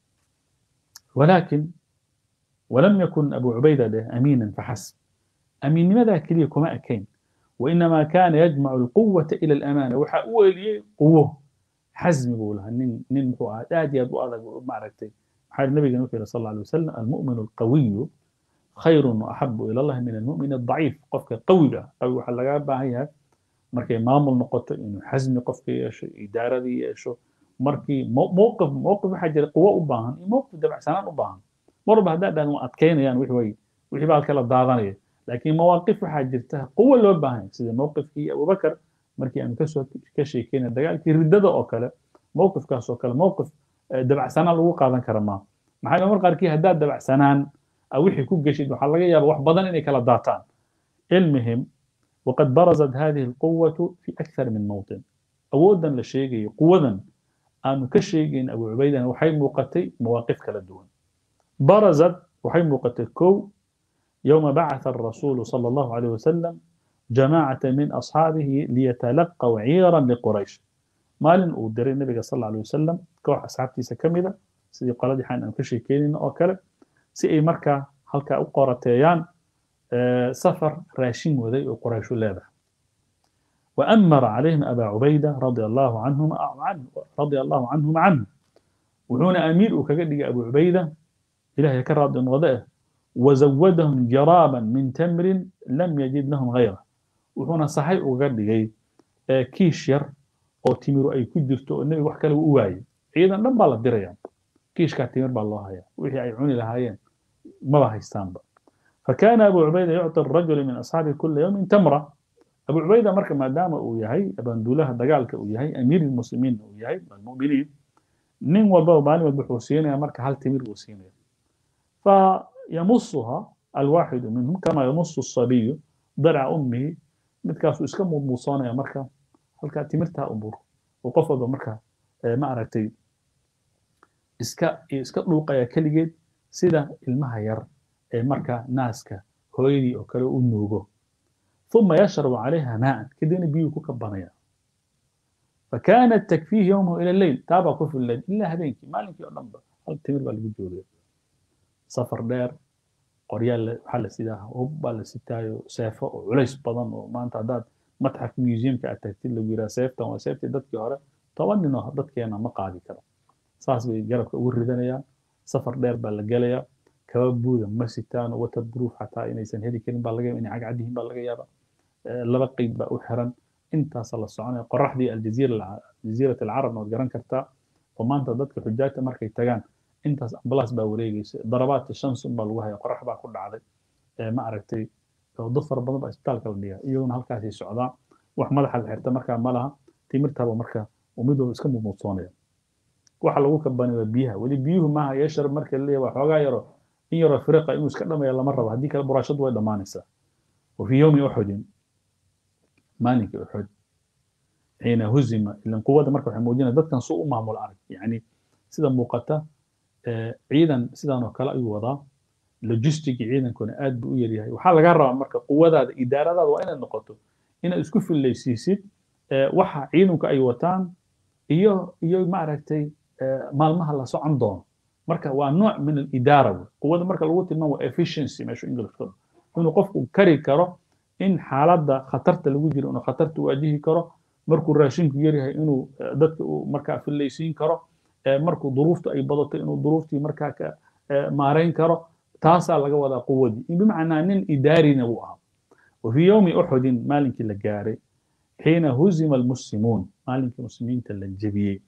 ولكن ولم يكن أبو عبيدة ده أمينا فحسب أمين لماذا كليه كما أكين وإنما كان يجمع القوة إلى الأمانة وحاول لي قوة حزم يقولها نين نين هو آدي أبو أذى معركتين حال النبي صلى الله عليه وسلم المؤمن القوي خير وأحب إلى الله من المؤمن الضعيف قفك قوي قوي حلقة باهيها markay maamul noqoto inuu xasmi qofka yeesho idaaradii yeesho markii mowqif mowqif waxaa jira quwo u baahan iyo mowqif dabacsanaan u baahan marba haddaa dhahan waa adkaynayaan wixii way wixii baa kala daadanaya laakiin mawaaqif waxaa jirta quwo loo baahan sida mowqifkii abubakar markii aanu kasoo ka sheekeynay dagaalkii riddada oo kale mowqifkaas oo kale mowqif dabacsanaan lagu qaadan kara maaha maxaa mar qaarkii haddaad dabacsanaan wixii ku geshid waxaa laga yaaba wax badan inay kala daataan المهم وقد برزت هذه القوة في أكثر من موطن أودا لشيء قوة أن كشيء أبو عبيدة وحي موقتي مواقف كلا دون برزت وحي موقتي كو يوم بعث الرسول صلى الله عليه وسلم جماعة من أصحابه ليتلقوا عيرا لقريش مال أودر النبي صلى الله عليه وسلم كوح أصحابتي سكملة سيدي قال دي حان أن كشيء كينين أو كلا سيئي مركا هلكا أقارتيان سفر راشين وذي قريش لابا وأمر عليهم أبا عبيدة رضي الله عنهم عنه رضي الله عنهم عنه وهنا أمير وكقد أبو عبيدة إله يكرر وضعه وزودهم جرابا من تمر لم يجد لهم غيره وهنا صحيح وقد كيش ير أو تمر أي كدرتو النبي وحكى له أواي إذا لم بالله دريان كيش كاتمر بالله هيا وحي عيوني لهايين ما بها يستنبط فكان أبو عبيدة يعطي الرجل من أصحابه كل يوم تمرة أبو عبيدة مركب ما دام وياهي أبن دولها دقالك وياهي أمير المسلمين وياهي المؤمنين نين والبا وبالي والبحوسين يا مركب هل تمير وسين فيمصها الواحد منهم كما يمص الصبي ضرع أمه متكاسو اسكم مصانة يا مركب هل كانت تمرتها أمور وقفضوا مركب ما أركتي iska iska dhuuqaya keligeed sida ilmaha yar ee marka naaska hooyadii oo kale u nuugo ثم يشرب عليها ماء كدين بيو كوكا بانيا فكانت تكفيه يومه الى الليل تابع كف الليل الا هذيك مالك يوم نمبر هل تمر بالوجود سفر دير قريال حل سيداها هوبا لسيتايو سيفا وعليس بدن وما انت عداد متحف ميوزيوم كاتكتي لو يرا سيفتا وسيفتي ددكي هore toban nin oo dadkeena ma qaadi karo saas bay garabka ugu ridanayaan safar dheer baa la gelayaa kaba buuda ma sitaan waterproof xataa inaysan heli karin baa laga yaaba inay cagcad yihiin baa laga yaaba laba qeyb baa u xiran intaasa la soconaya qoraxdii aljaziirat alcarabna waad garan kartaa oo maanta dadka xujaajta markay tagaan intaas ambalaas baa wareegaysa darabaadka shamsun baa lagu haya qorax baa ku dhacday ma aragtay dad fara badan baa isbitaalka la dhigaa iyaguna halkaasay socdaa wax madaxa la xirta markaa ma laha timirtaaba marka mid walba iska mumuudsoonaya waxa lagu kabani waa biyaha weli biyuhu maaha yeesharab marka la leeyahay waa xoogaa yaro in yaroo firiqa inuu iska dhamaya lama rabo haddii kale buraashadu way dhammaanaysaa وفي يوم أحد مالك أحد حين هزم إلا قوة مركب حمودين ضد كان سوء معمول عرب يعني سيدا موقتا عيدا سيدا نوكلا أي وضع لوجيستيك عيدا كون آد بو يريها وحال لقرر مركب قوة ذا إدارة ذا وين النقطة إن اسكف اللي سيسيد وحا عيدنك أي وطان إيو إيو ما عرفتي مالمها لا سو عندهم مركب ونوع من الإدارة قوة مركب الوقت ما هو efficiency ماشو إنجلش كله inuu qofku kari karo in xaaladda khatarta lagu jiro inuu khatarta waajihi karo markuu raashinku yaryahay inuu dadka uu markaa fillaysiin karo markuu duruuftu ay badato inuu duruuftii markaa ka maarayn karo taasaa laga wadaa quwadii bimacnaa nin idaarina buu ahaa وفي يوم أحد مالك لقاري حين هزم المسلمون مالك المسلمين تلجبيه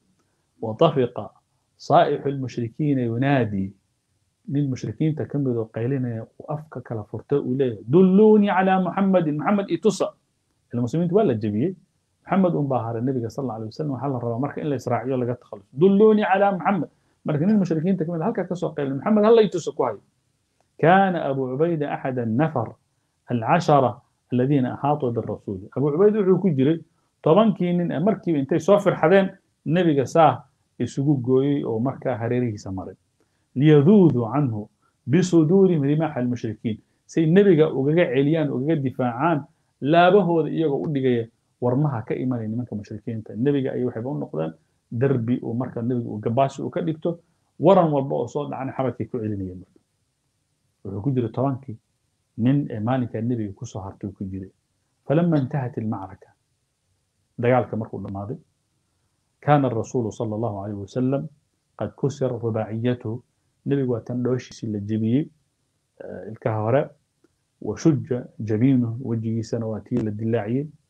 وطفق صائح المشركين ينادي للمشركين تكملوا قيلين وأفكا كلا فرتاء إليه دلوني على محمد محمد إتصى المسلمين تولى الجبيه محمد أم باهر النبي صلى الله عليه وسلم وحال الربا مركا إلا إسرائيل لقد تخلص دلوني على محمد مركا المشركين تكمل هل كسو قيل محمد هل يتصى كوهي كان أبو عبيدة أحد النفر العشرة الذين أحاطوا بالرسول أبو عبيدة وحو كجري طبعا كين مركب انتي صافر حدين النبي ساه يسوق جوي أو مركا هريري سمرين ليذوذوا عنه بصدورهم رماح المشركين سي النبي وغا عليان وغا دفاعان laabahooda iyagoo u dhigaya warmaha ka imanaya nimanka mushrikiinta nebiga ayay waxayba u noqdeen derbi uu marka nebiga uu gabaasi uu ka dhigto waran walba oo soo dhacana xabadkay ku celinayeen marka wuxuu ku jiray tobankii nin ee maalinkaa nebiga kusoo hartay uu ku jiray falama intahat ilmacraka dagaalka markuu dhammaaday kaana arasuulu sala allahu calayh wasalam qad kusira rubaaciyatuhu nebigu waa tan dhooshiisii la jebiyey ilkaha hore washuja jabiinuhu wejigiisana waa tii la dilaaciyey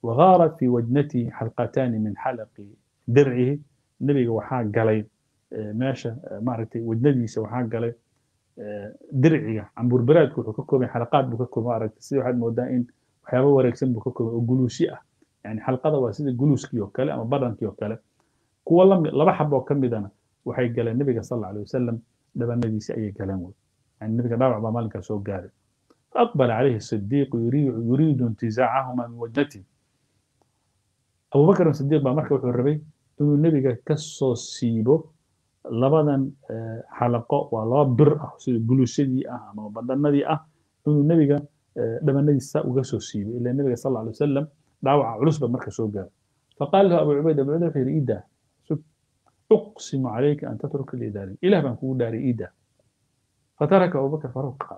وغارت في وجنته حلقتان من حلق درعه نبي وحا قلي ماشى معركتي وجنديسه وحا قلي درعه عن بربراد كو كوكو حلقات بو كوكو معركتي سي واحد مودا ان waxyaaba wareegsan buu ka koobay oo guluusi ah yani xalqada waa sida guluuskii oo kale ama barankii oo kale kuwa lami laba xab oo ka midana waxay galeen nabiga sal alla alay wasalam dhabanadiisi ayay galeen wey yani nabiga dhaawac baa maalinkaa soo gaaray فأقبل عليه الصديق يريد, يريد انتزاعهما من وجهته أبو بكر الصديق بقى مركب الربي إنه النبي كسو سيبو لبدن حلقة ولا بر سيد جلوسدي أه ما بدندي أه إنه النبي دمندي سا وكسو سيبو إلا النبي صلى الله عليه وسلم دعوة علوس بمركب سو قال فقال له أبو عبيدة أبو عبيدة في إيده أقسم عليك أن تترك الإداري إله بنكون داري إيده فترك أبو بكر فاروق قال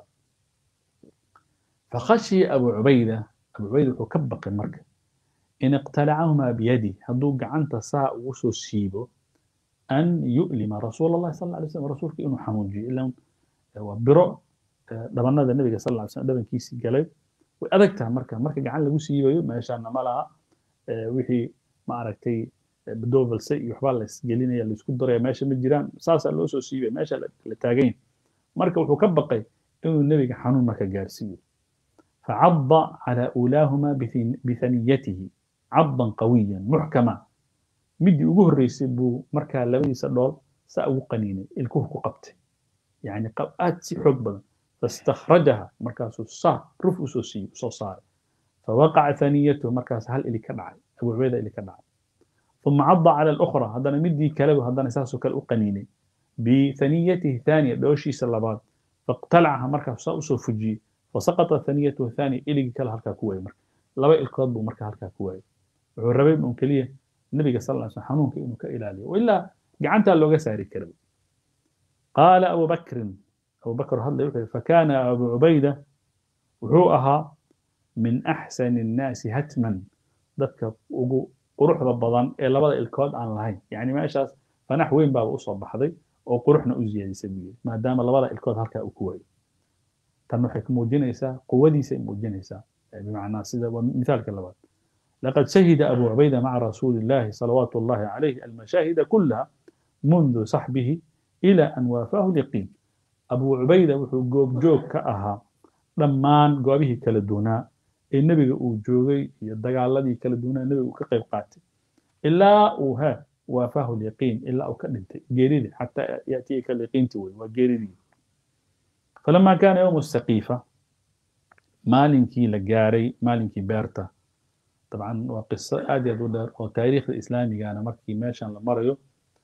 فخشي أبو عبيدة أبو عبيدة وكبق المركب إن اقتلعهما بيدي هدو قعنت ساء وسو سيبو أن يؤلم رسول الله صلى الله عليه وسلم رسولك إنه حموجي إلا هو برو دبنا النبي صلى الله عليه وسلم دبن كيسي قلب وأدكتها مركب مركب قعن لغو سيبو ما يشانا مالها وحي ما عرفتي بدوفل سي يحبال لس قلينا يلي اسكو دريا ماشي من جيران ساسا لو سو سيبو ماشي لتاقين مركب وحو كبقي إنه النبي حنون مكا قارسيو فعض على أولاهما بثنيته عضا قويا محكما مدي ugu horreysay buu markaa labadiisa dhool saa ugu qaniinay ilkuhu ku qabtay yani aad si xoog badan fastakhrajaha markaasuu saa ruf usoo siiyey usoo saaray fawaqaca thaniyatuhu markaas hal ili ka dhacay abu cubayda ili ka dhacay ثم عض على الأخرى هذا مدي كلبه هذا نساسه كل أقنيني بثنيته الثانية دوشي سلبات فاقتلعها مركز سأسو فجي وسقط ثانيته الثانية إلي كلا هلكا كواي مركا لبا الكود بو مركا هلكا كواي وحو الربيب من كلية النبي صلى الله عليه وسلم حنونك إنه كإلالي وإلا قعنتا لو ساري كلب قال أبو بكر أبو بكر هذا فكان أبو عبيدة وحوءها من أحسن الناس هتما ذكر قروح ضبضان إلا بدأ الكود عن الهين يعني ما إشاس فنح وين باب أصاب بحضي وقروحنا أزيادي سبيل ما دام لبدا الكود هلكا أكواي tan waxay ku muujinaysaa quwadiisa ay muujinaysaa bimacnaa sida waa mithaalka labaad laqad shahida abu cubayda maca rasuuli illahi salawaatu allahi calayhi almashaahida kullaha mundu saxbihi ila an waafaahu lyaqiin abu cubayda wuxuu goobjoog ka ahaa dhammaan goobihii kala duunaa ee nebiga uu joogay iyo dagaaladii kala duunaa nebiga uu ka qayb qaatay ilaa uu ha waafaahu lyaqiin ilaa uu ka dhintay geeridii xataa yatiika lyaqiinti wey waa geeridii فلما كان يوم السقيفة مالنكي لقاري مالنكي بيرتا طبعا وقصة آدي دودر وتاريخ الإسلامي كان مركي ماشان لمريو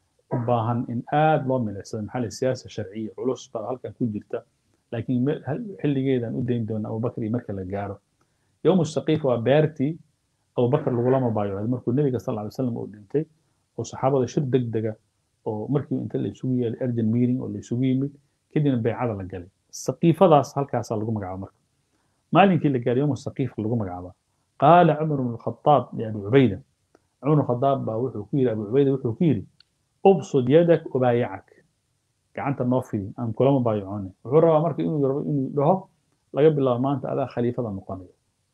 باهن إن آد لو من الإسلام محل السياسة الشرعية علوس هل كان كل جرتا لكن حل جيدا قدين دون أبو بكر مركا لقارو يوم السقيفة وبيرتي أبو بكر الغلام بايو هذا مركو النبي صلى الله عليه وسلم قدنتي وصحابة شد دقدقة ومركي انت اللي سوية الأرجن ميرين واللي سوية كدنا بيعادة لقالي saqiifadaas halkaasaa lagu magacaaba marka maalinkii la gaaray yowma saqiifka lagu magacaaba qaala cumar bnu lkhadaab liabi cubayda cumar bnu khadaab baa wuxuu ku yidhi abu cubayda wuxuu ku yidhi ubsud yadak ubaayacak gacanta noo fidi aan kulama baayacone wuxuu rabaa marka inuu rabo inuu dhaho laga bilaabo maanta adaa khaliifada noqonayo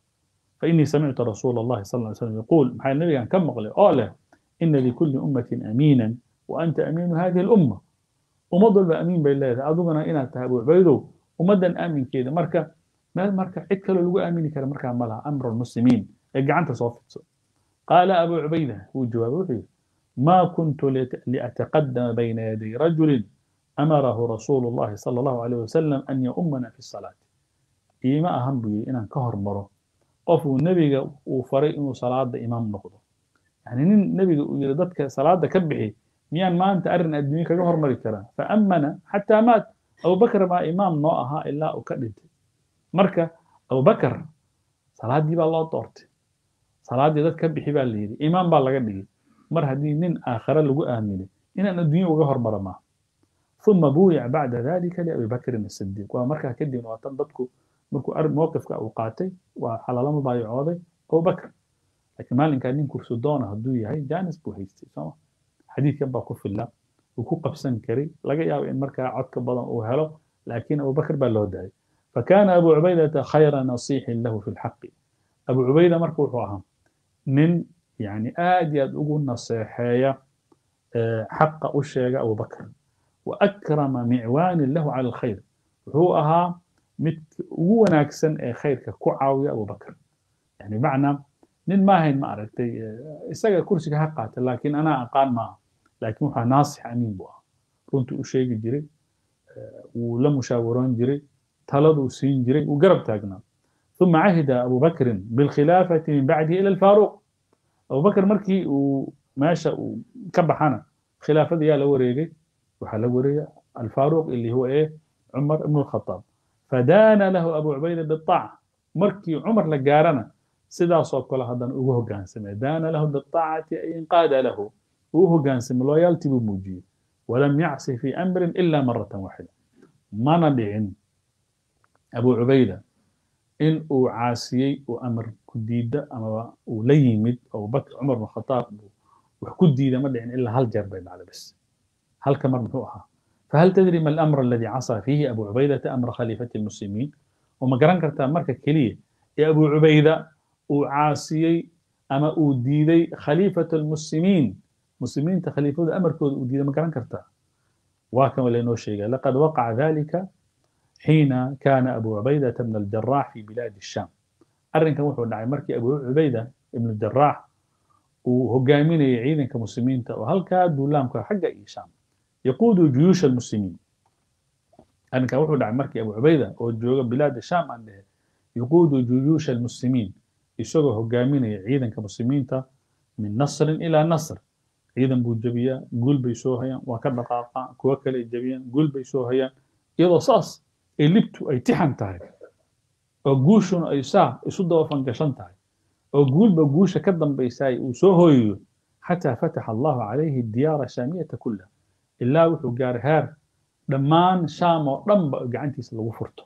فإني سمعت رسول الله صلى الله عليه وسلم يقول محل النبي كان كم مقلي أولا إن لكل أمة أمينا وأنت أمين هذه الأمة ummad walba amiin bay leedahay adiguna inaad tahay abu cubaydow ummaddan aaminkeeda marka meel marka cid kaloo lagu aamini kara markaa ma laha amru lmuslimiin ee gacanta soo fidso qaala abu cubayda wuu jawaabay wuxuu yidhi ما كنت لأتقدم بين يدي رجل أمره رسول الله صلى الله عليه وسلم أن يؤمنا في الصلاة إيما أهم بي إن كهر مرة قفوا النبي وفريق إنه صلاة إمام نقضه يعني النبي يرددك صلاة كبحي miyaan maanta arrin adduunye kaga hormari karaa faamana xataa maat abubakar baa imaam noo ahaa ilaa uu ka dhintay marka abubakar salaaddii baa loo doortay salaaddii dad ka bixi baa la yidhi imaam baa laga dhigay mar haddii nin aakhare lagu aaminay inaan adduunye uga hormara maaha ثم بويع بعد ذلك لأبي بكر الصديق ومركا كدين وطن ددكو مركو أر موقف أو قاتي وحلال ما بايعوضي أبو بكر لكن مالين كان نين كرسو دونا هدو يهي جانس بو هيستي سما حديث كان باكو في الله وكو قبسن كري لقى ياو إن مركا عدك بدن أو هلو لكن أبو بكر بل له داعي فكان أبو عبيدة خير نصيح له في الحق أبو عبيدة مركو أهم nin yani aad iyo aad ugu naseexeeya xaqa u sheega abubakr wa akrama micwaanin lahu cala alkhayr wuxuu ahaa mid ugu wanaagsan ee khayrka ku caawiya abubakr yani macnaa nin maahayn ma aragtay isaga kursiga ha qaata laakiin anaa aqaan maaha laakiin waxaa naasix amiin buu ahaa runtii u sheegi jiray wuu la mushaawaroon jiray taladuu siin jiray wuu garab taagnaa ثم عهد أبو بكر بالخلافة من بعده إلى الفاروق أبو بكر مركي وماشى كبحنا خلافة يا لو ريجي وحلا وريا الفاروق اللي هو إيه عمر بن الخطاب فدان له أبو عبيدة بالطاعة مركي عمر لقارنا سدا صوت كل هذا وهو قانسم دان له بالطاعة أي انقاد له وهو قانسم لويالتي بموجي ولم يعصي في أمر إلا مرة واحدة ما ندعين أبو عبيدة in uu caasiyey uu amar ku diida amaba uu la yimid abubakr cumar bn khataab wax ku diida ma dhicin ilaa hal jeer bay dhacday bas halka mar muxuu ahaa fahal tadri ma alamr aladi casaa fiihi abu cubaydata amra khaliifati lmuslimiin oo ma garan kartaa marka keliya ee abu cubayda uu caasiyey ama uu diiday khaliifat almuslimiin muslimiinta khaliifadu amarkooda uu diiday ma garan kartaa waa kan laynoo sheegaya laqad waqaca dalika حين كان أبو عبيدة بن الجراح في بلاد الشام أرنك وحو دعي مركي أبو عبيدة بن الجراح وهجامين يعيدن كمسلمين وهل كادوا لام حق الشام يقود جيوش المسلمين أرنك وحو دعي مركي أبو عبيدة وجوغ بلاد الشام عنده يقود جيوش المسلمين يسوغ هجامين يعيدن كمسلمين من نصر إلى نصر ciidan buu jabiyaa guul bay soo hayaan waa ka dhaqaaqaa kuwo kale ay jabiyaan guul bay soo hayaan iyadoo saas ee libtu ay tixan tahay oo guushuna ay saa isu dabafan gashan tahay oo guulba guusha ka dambaysaay uu soo hooyayo xataa fataxa allahu calayhi diyaara shaamiyata kullaha ilaa wuxuu gaaray heer dhammaan shaam oo dhanba gacantiisa lagu furto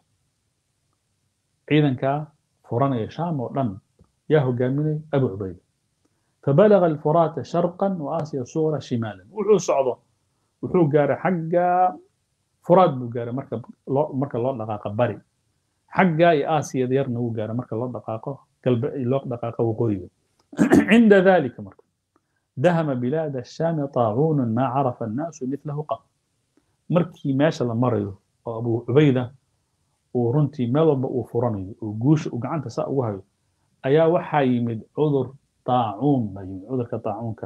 ciidankaa furanaya shaam oo dhan yaa hogaaminaya abu cubayda فبلغ الفرات شرقا وآسيا الصغرى شمالا وحو صعده وحو قاري حقا فرات بو قاري مركب مركب الله دقاقة بري حقا آسيا ديرنا هو قاري مركب الله دقاقة قلب الله دقاقة وقريبة عند ذلك مركب دهم بلاد الشام طاعون ما عرف الناس مثله قط مركي ماشى لمريض أبو عبيدة ورنتي ملب وفرني وقوش وقعنت ساء وهي أيا وحا يمد عذر طاعون بين عذرك طاعونك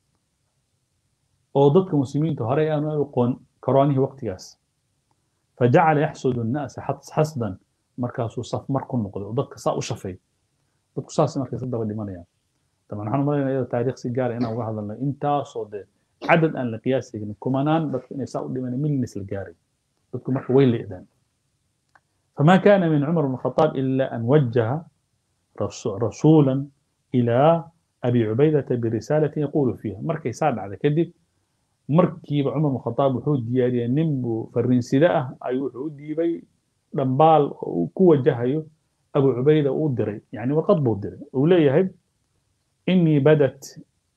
oo dadka muslimiinta hore aanu aqoon koroonihii waqtigaas fajacala yaxsudu annaasa xasdan markaasuu saf mar ku noqday oo dadka saa u shafay dadku saas markay ka daba dhimanayaan taban waxaan umalaynaa iyada taariikh si gaara inaan uga hadalno intaasoo dee cadad aan la qiyaasaynin kumanaan dadku inay saa u dhimanay milnis la gaaray dadku marka way leedaan فما كان من عمر بن الخطاب إلا أن وجه رسولا إلى أبي عبيدة برسالة يقول فيها مركي ساد على كذب مركي عمر بن الخطاب وحود دياري نمبو فرين سداء أي وحود ديبي دنبال كو وجهه أبو عبيدة ودري يعني وقد بودري وليه إني بدت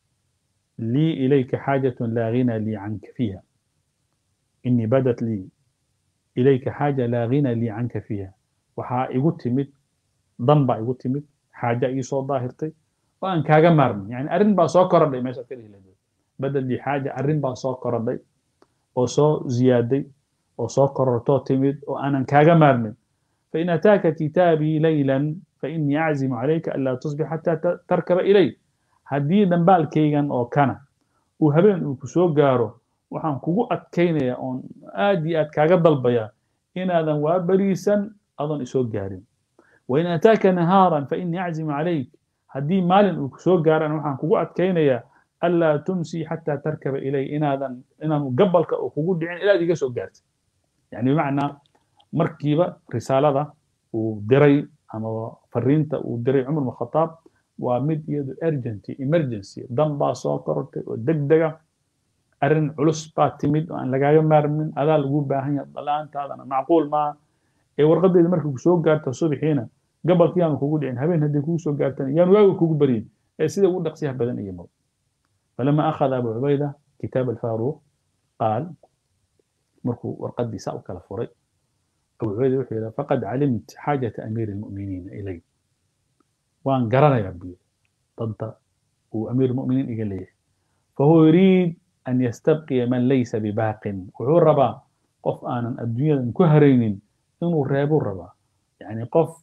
لي إليك حاجة لا غنى لي عنك فيها إني بدت لي إليك حاجة لا غنى لي عنك فيها وحا يقول ضنبا يقول حاجة يسو ظاهرتي وأن كاغا مارن يعني أرن با سو كورداي ميشا كلي لدو بدل دي حاجة أرن با سو كورداي أو سو زيادي أو سو كورتو تمد وأنا كاغا مارن فإن أتاك كتابي ليلا فإني أعزم عليك ألا تصبح حتى تركب إلي هدي دنبال كيغان أو كان وهبين وكسو غارو waxaan kugu adkaynaya oon aad iyo aad kaaga dalbaya inaadan waa beriisan adoon isoo gaarin wain ataaka nahaaran fainii aczimu calayk haddii maalin uu kusoo gaaraan waxaan kugu adkaynayaa anlaa tumsii xataa tarkaba ilay inaadan inaanu gabalka uu kugu dhicin ilaad iga soo gaartay yani bimacnaa markiiba risaalada uu diray ama fariinta uu diray cumar bn khataab waa mid iyadu urgency emergency dan baa soo korortay oo deg dega arrin culus baa timid oo aan lagaaga maarmin adaa lagu baahan yahay dalaantaadana macquul maaha ee warqaddeeda markay kusoo gaarto subaxiina gabalkii aanu kugu dhicin habeen haddii kugu soo gaartana yaan waaga kugu baryin ee sida ugu dhaqsiyaha badan iyo maro falama akhada abu cubayda kitaab alfaaruq qaal markuu warqaddii saa u kala furay abu cubayda wuxuu yidhi faqad calimt xaajata amiiri almu'miniina ilay waan garanayaa buyi danta وأمير المؤمنين إيجا ليه فهو يريد أن يستبقي من ليس بباق وهو الربا قف آنا الدنيا كهرين إنه رابو الربا يعني قف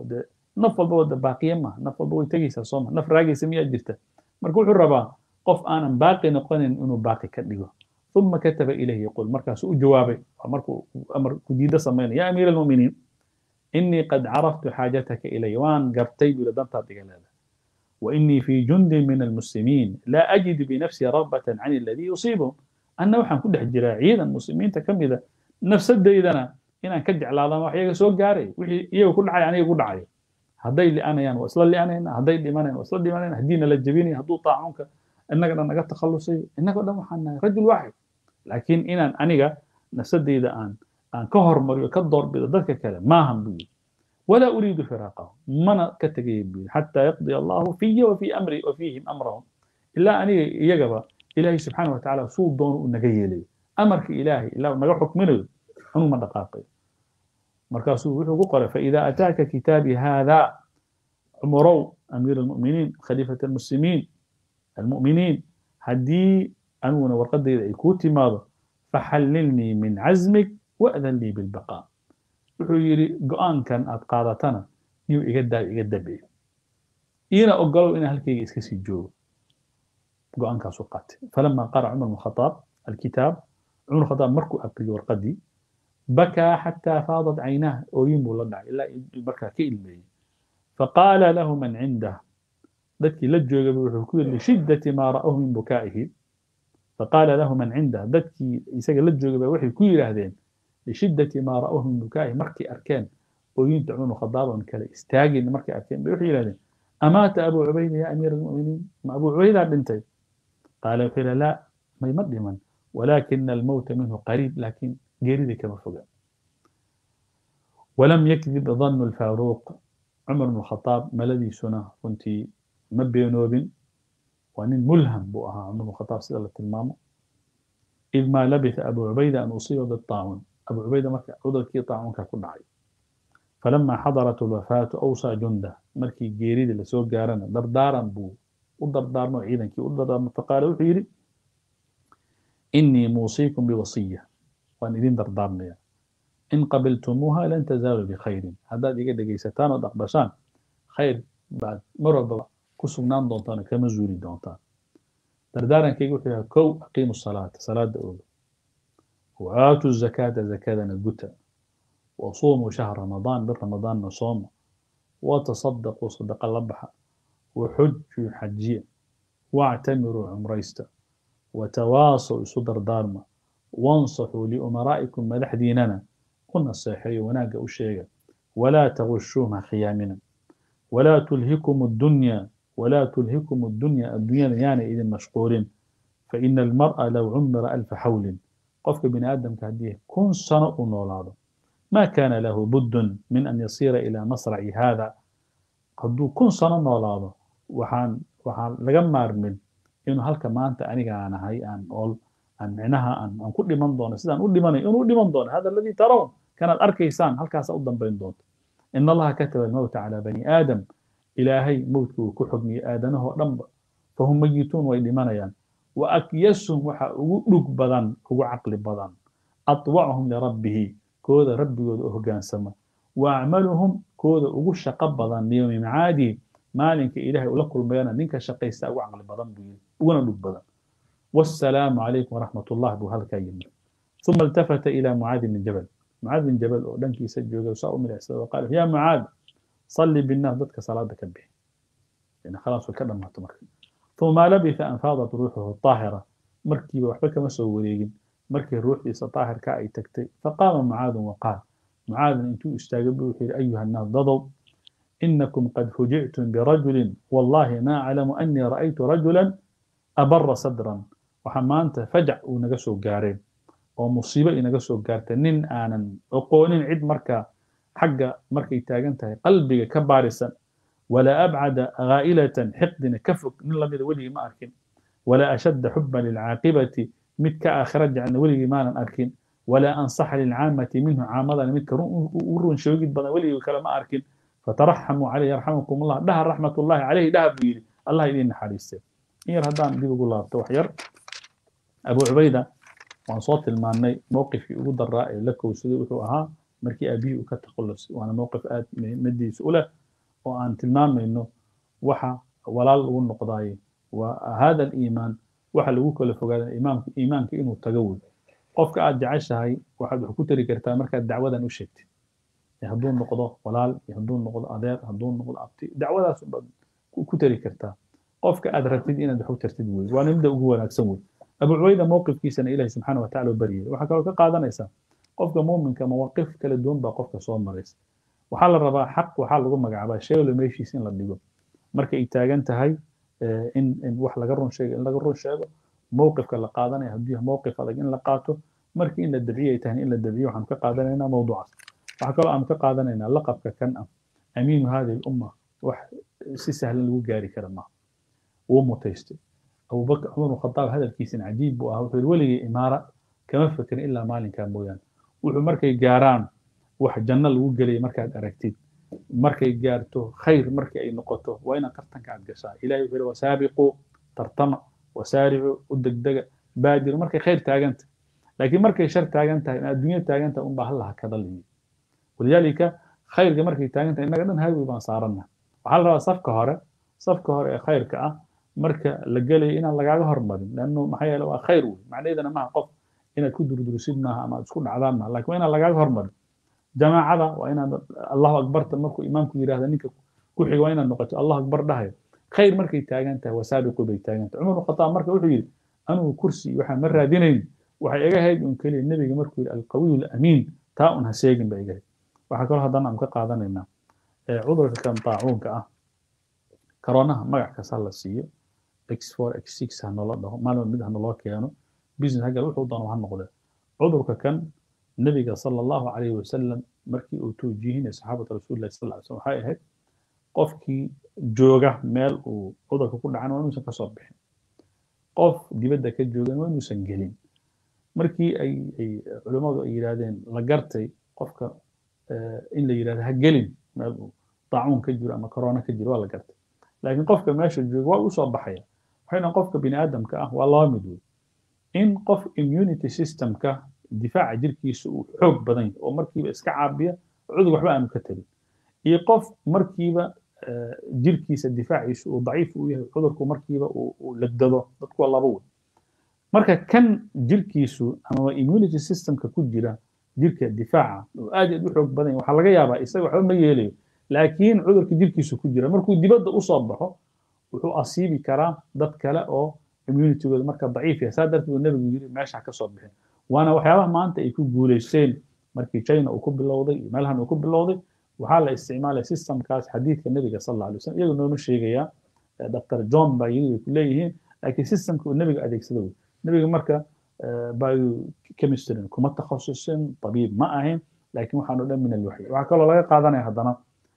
نفل بود باقية ما نفل بود تجيس صوم نفل راجي سمية جرته مركوح الربا قف آنا باقي نقول إنه باقي كدقه ثم كتب إليه يقول مركز جوابي مركو أمر كديدة سمين يا أمير المؤمنين إني قد عرفت حاجتك إلي وان قرتي بلدنتا هذا وإني في جند من المسلمين لا أجد بنفسي رغبة عن الذي يصيبهم أنا وحن كل حجرا عيدا المسلمين تكمل نفس إذا إن كجع على الله وحيا سوق جاري وحي يو كل حاجة يعني يقول عاي هدي اللي أنا يعني وصل اللي أنا هنا هدي اللي ما أنا وصل اللي ما أنا هدينا للجبيني هدو طاعونك إنك أنا قد تخلصي إنك قد محنا رجل واحد لكن إن أنا نفس إذا أن أن كهر مريو كدور بذلك كلام ما هم بي ولا أريد فراقه من كتجيب حتى يقضي الله في وفي أمري وفيهم أمرهم إلا أن يجب إلهي سبحانه وتعالى صوت دون نجي لي أمرك إلهي إلا نجا حكم منه أنو من دقاقي مركاسو وحو قال فإذا أتاك كتابي هذا عمرو أمير المؤمنين خليفة المسلمين المؤمنين هدي أنو ورقد إذا يكوتي ماذا فحللني من عزمك وأذن لي بالبقاء wuxuu yidhi go-aankan aad qaadatana niyuu iga daa iga dabeeyo iina ogolow inaan halkayga iska sii joogo go-aankaasuu qaatay falama qara cumar bn khataab alkitaab cumar khataab markuu aqriyo warqadii bakaa xataa faadat caynaah ooyin buu la dhacay ilaa markaa ka ilmeeyey faqaala lahu man cindah dadkii la joogaba wuxuu ku yidhi lishiddati maa ra'ahu min bukaa'ihi faqaala lahu man cindah dadkii isaga la joogaba waxay ku yidhaahdeen لشدة ما رأوه من بكائه مركي أركان وينت عمر خضابا كلا استاجن مركي أركان بيوحي له أمات أبو عبيدة يا أمير المؤمنين ما أبو عبيدة بنتي قال قيل لا ما يمد من ولكن الموت منه قريب لكن جريد كما فوق ولم يكذب ظن الفاروق عمر بن الخطاب ما الذي سنة كنت مبي نوب وأن ملهم بؤها عمر بن الخطاب سيدة المامو إذ ما لبث أبو عبيدة أن أصيب بالطاعون أبو عبيدة مركا عذركي طاعونك كل عي فلما حضرت الوفاة أوصى جنده مركي جيريد اللي سوق جارنا دردارا بو ودردار نوع عيدا كي ودردار فقال وحيري إني موصيكم بوصية وأن إذن دردارنا إن قبلتموها لن تزالوا بخير هذا دي قد جيستان ودقبشان خير بعد مرة كسبنان دونتان كما زوري دونتان دردارا كي يقول كو أقيموا الصلاة صلاة أولى وآتوا الزكاة زكاة نجوتا وصوموا شهر رمضان بالرمضان نصوم وتصدقوا صدق اللبحة وحجوا حجية واعتمروا عمريستا وتواصوا صدر دارما وانصحوا لأمرائكم مدح ديننا قلنا الصحيح وناقة الشيء ولا تغشوها خيامنا ولا تلهكم الدنيا ولا تلهكم الدنيا الدنيا يعني إذن مشغولين فإن المرأة لو عمر ألف حول قفك بني آدم كهديه كن سنة نولاده ما كان له بد من أن يصير إلى مصرع هذا قدو كن سنة نولاده وحان وحان لغمار من إنه هلك ما أنت أنيقا أنا هاي أن أول أن معناها أن أن كل من دون سيدان أول من إنه أول من دون هذا الذي ترون كان الأركيسان هل كاس أوضا بين دون إن الله كتب الموت على بني آدم إلهي موتك كحكمي آدمه رب فهم ميتون ويدمانيان وأكيسهم وحا أغلق بدن أغو عقل بدن أطوعهم لربه كوذا ربي وأهجان سما وأعملهم كوذا أغو شق بدن ليوم معادي مالك إلهي ولكل بيانا نينك شقيستا أغو عقل بدن بيين أغو بدن والسلام عليكم ورحمة الله بهالكاين ثم التفت إلى معاذ بن جبل معاذ بن جبل دنكي سجل وساء من وقال يا معاذ صلي بالناس ضدك صلاة كبه يعني خلاص وكذا ما تمر ثم لبث أن فاضت روحه الطاهرة مركي وحبك مسؤولين مركي الروح ليس طاهر كأي تكتي فقام معاذ وقال معاذ أنتم استجبوا أيها الناس ضضوا إنكم قد فجئتم برجل والله ما أعلم أني رأيت رجلا أبر صدرا وحمانت فجع ونقصوا قارين ومصيبة نقصوا قارتنين آنا أقولين عد مركا حق مركي تاجنتها قلبي كبارسا ولا أبعد غائلة حقدنا كفك من الله ولي ما أركن ولا أشد حبا للعاقبة متك آخر عن ولي ما أركن ولا أنصح للعامة منه عامضا متك ورون شوقت بنا ولي وكلام أركن فترحموا عليه يرحمكم الله ده رحمة الله عليه ده بيلي الله يدين حريصه in yar haddaan dib ugu laabto wax yar abu cubayda waan soo tilmaannay mowqifkii ugu daraa ee la kowsaday wuxuu ahaa markii aabihii uu ka takhallusay waana mowqif aad muhiimadiisa u leh oo aan tilmaamayno waxa walaal lagu noqdaaye waa hada aliimaan waxa lagu kala fogaada imaamka iimaanka inuu tago wey qofka aad jeceshahay waxaad wax ku tari kartaa markaad dacwadan u sheegtid hadduu noqdo walaal iyo hadduu noqdo adeer hadduu noqdo abti dacwadaas baad ku tari kartaa qofka aad rabtid inaad wax u tartid wey waana midda ugu wanaagsan wey abu cubayda mowqifkiisana ilahi subxaana wa tacala u baryay waxaa kaloo ka qaadanaysaa qofka muuminka mawaaqif kala duwan baa qofka soo maraysa waxaa la rabaa xaq waxaa lagu magacaabaa sheeglo meeshiis in la dhigo marka ay taagan tahay in in wax laga run sheego in laga run sheego mowqifka la qaadanaya haddii mowqif adag in la qaato markii in la dabciyo ay tahay in la dabciyo waxaan ka qaadanaynaa mawduucaas waxaa kaloo aan ka qaadanaynaa laqabka kan ah amiinu hadihi lumma wax si sahlan lagu gaari kara maaha wuu mutaystay abubakr cumar bn khadaab hadalkiisina cajiib buu ahaa wuxuu yidhi weligii imaara kama fekerin ilaa maalinkaa mooyaane wuxuu markay gaaraan wax janno lagu gelaya markaad aragtid markay gaarto khayr markii ay noqoto waa inaad tartanka aad gashaa ilahi wuxuu yidhi wasaabiquu tartama wasaaricu u degdega baadiru markay khayr taaganta laakiin markay shar taagan tahay adduunya taagan tahay unbaa hallaha kada liyi walidaalika khayrka markay taagan tahay innaga dhan highway baan saaranna waxaa la rabaa safka hore safka hore ee khayrka ah marka la gelayo inaan lagaaga hormarin lannu maxaa yeele waa khayr wey macnaheedana maaha qof inaad ku durdurisid maaha ama aad isku dhacdaan maaha lakin waa inaan lagaaga hormarin jamaacada waa inaad allahu akbarta markuu imaamku yidhahda ninka ku xiga waa inaad noqoto allahu akbar dhahayo khayr markay taagan tahay wasaabiqu bay taagan tahay cumar khataab marka wuxuu yidhi anugu kursi waxaan ma raadinayn waxay iga hayd un keliya nebiga markuu yidhi alqawiyu alamiin taa un ha sheegin ba iga hayd waxaa kaloo haddana aan ka qaadanaynaa cudurka kan taacuunka ah karoonaha magac kasta la siiyo x4 x6 ha noola dhaho maalin mid ha naloo keeno business hagal wuxuu doono ha noqde cudurka kan nebiga sala allahu calayhi wasalam markii uu tawjiihinay saxaabata rasuulillahi sal lla slam waxay ahayd qofkii jooga meel uu cudurka ku dhacan waa inuusan kasoo bixin qof dibadda ka joogan waa inuusan gelin markii ay ay culimmadu ay yidhaahdeen la gartay qofka in la yidhahdo ha gelin meel uu daacuun ka jiro ama corona ka jiro waa la gartay laakiin qofka meesha jooga waa usoo baxaya waxayna qofka bini aadamka ah waa laba mid wey in qof immunity systemka difaaca jirkiisa uu xoog badan yahay oo markiiba iska caabiya cudur waxba aanu ka tarin iyo qof markiiba jirkiisa difaaciisa uu daciif u yahay cudurku markiiba uu legdado dadku waa laba wey marka kan jirkiisu ama immunity systemka ku jira jirka difaaca oo aad aad u xoog badan yahay waxaa laga yaabaa isaga waxba ma yeelayo laakiin cudurka jirkiisu ku jira markuu dibadda usoo baxo wuxuu asiibi karaa dad kale oo immunitygooda marka daciif yahay saa darteed uu nebigu yiri meesha ka soo bixin waana waxyaabaha maanta ay ku guulaysteen markii china uu ku bilowday iyo meelahan uu ku bilowday waxaa la isticmaalaya systemkaas xadiidka nebiga sal alla alay wasallam iyagu nooma sheegayaa dr john baa iyagu ku leeyihiin laakiin systemka uu nebiga adeegsada wey nebiga marka biochemistry kuma takhasusin tabiib ma ahayn laakiin waxaanu dhan min alwaxyi waxaa kaloo laga qaadanaya haddana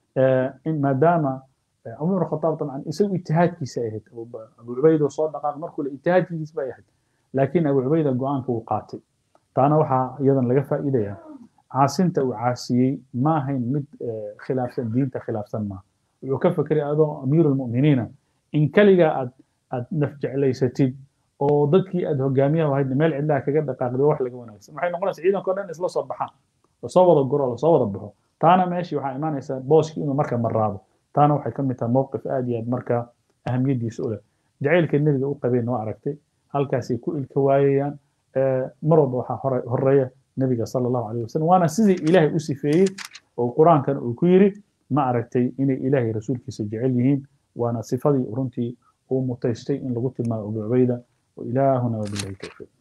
in maadaama cumar ibn khataab dabcan isagu ijtihaadkiisa ay ahayd abu cubayda oo soo dhaqaaq markuu le ijtihaadkiisa bay ahayd laakiin abu cubayda go-aanka uu qaatay taana waxaa iyadan laga faa'iidaya caasinta uu caasiyey ma ahayn mid khilaafsan diinta khilaafsan maaha wuxuu ka fekeray adoo amiiru lmu'miniina in keligaa aad aad naf jeclaysatid oo dadkii aad hogaamiyaha ahayd meel cidlaha kaga dhaqaaqday wax laga wanaagsan waxay noqonaysaa ciidanka o dhan isla soo baxaan lasoo wada guro lasoo wada baxo taana meeshii waxaa imaanaysaa booskii inuu marka maraabo taana waxay ka mid tahay mowqif aad iyo aad marka ahamiyadiisa u leh jacaylka nebiga u qabeen noo aragtay halkaasay ku ilka waayayaan mar walba waxaa horeeya nebiga sala allahu alayh wasalam waana sidii ilaahay u sifeeyey oo qur-aankan uu ku yiri ma aragtay inay ilaahay rasuulkiisa jecel yihiin waana sifadii runtii uu mutaystay in lagu tilmaamo abu cubayda وإلهنا وبالله التوفيق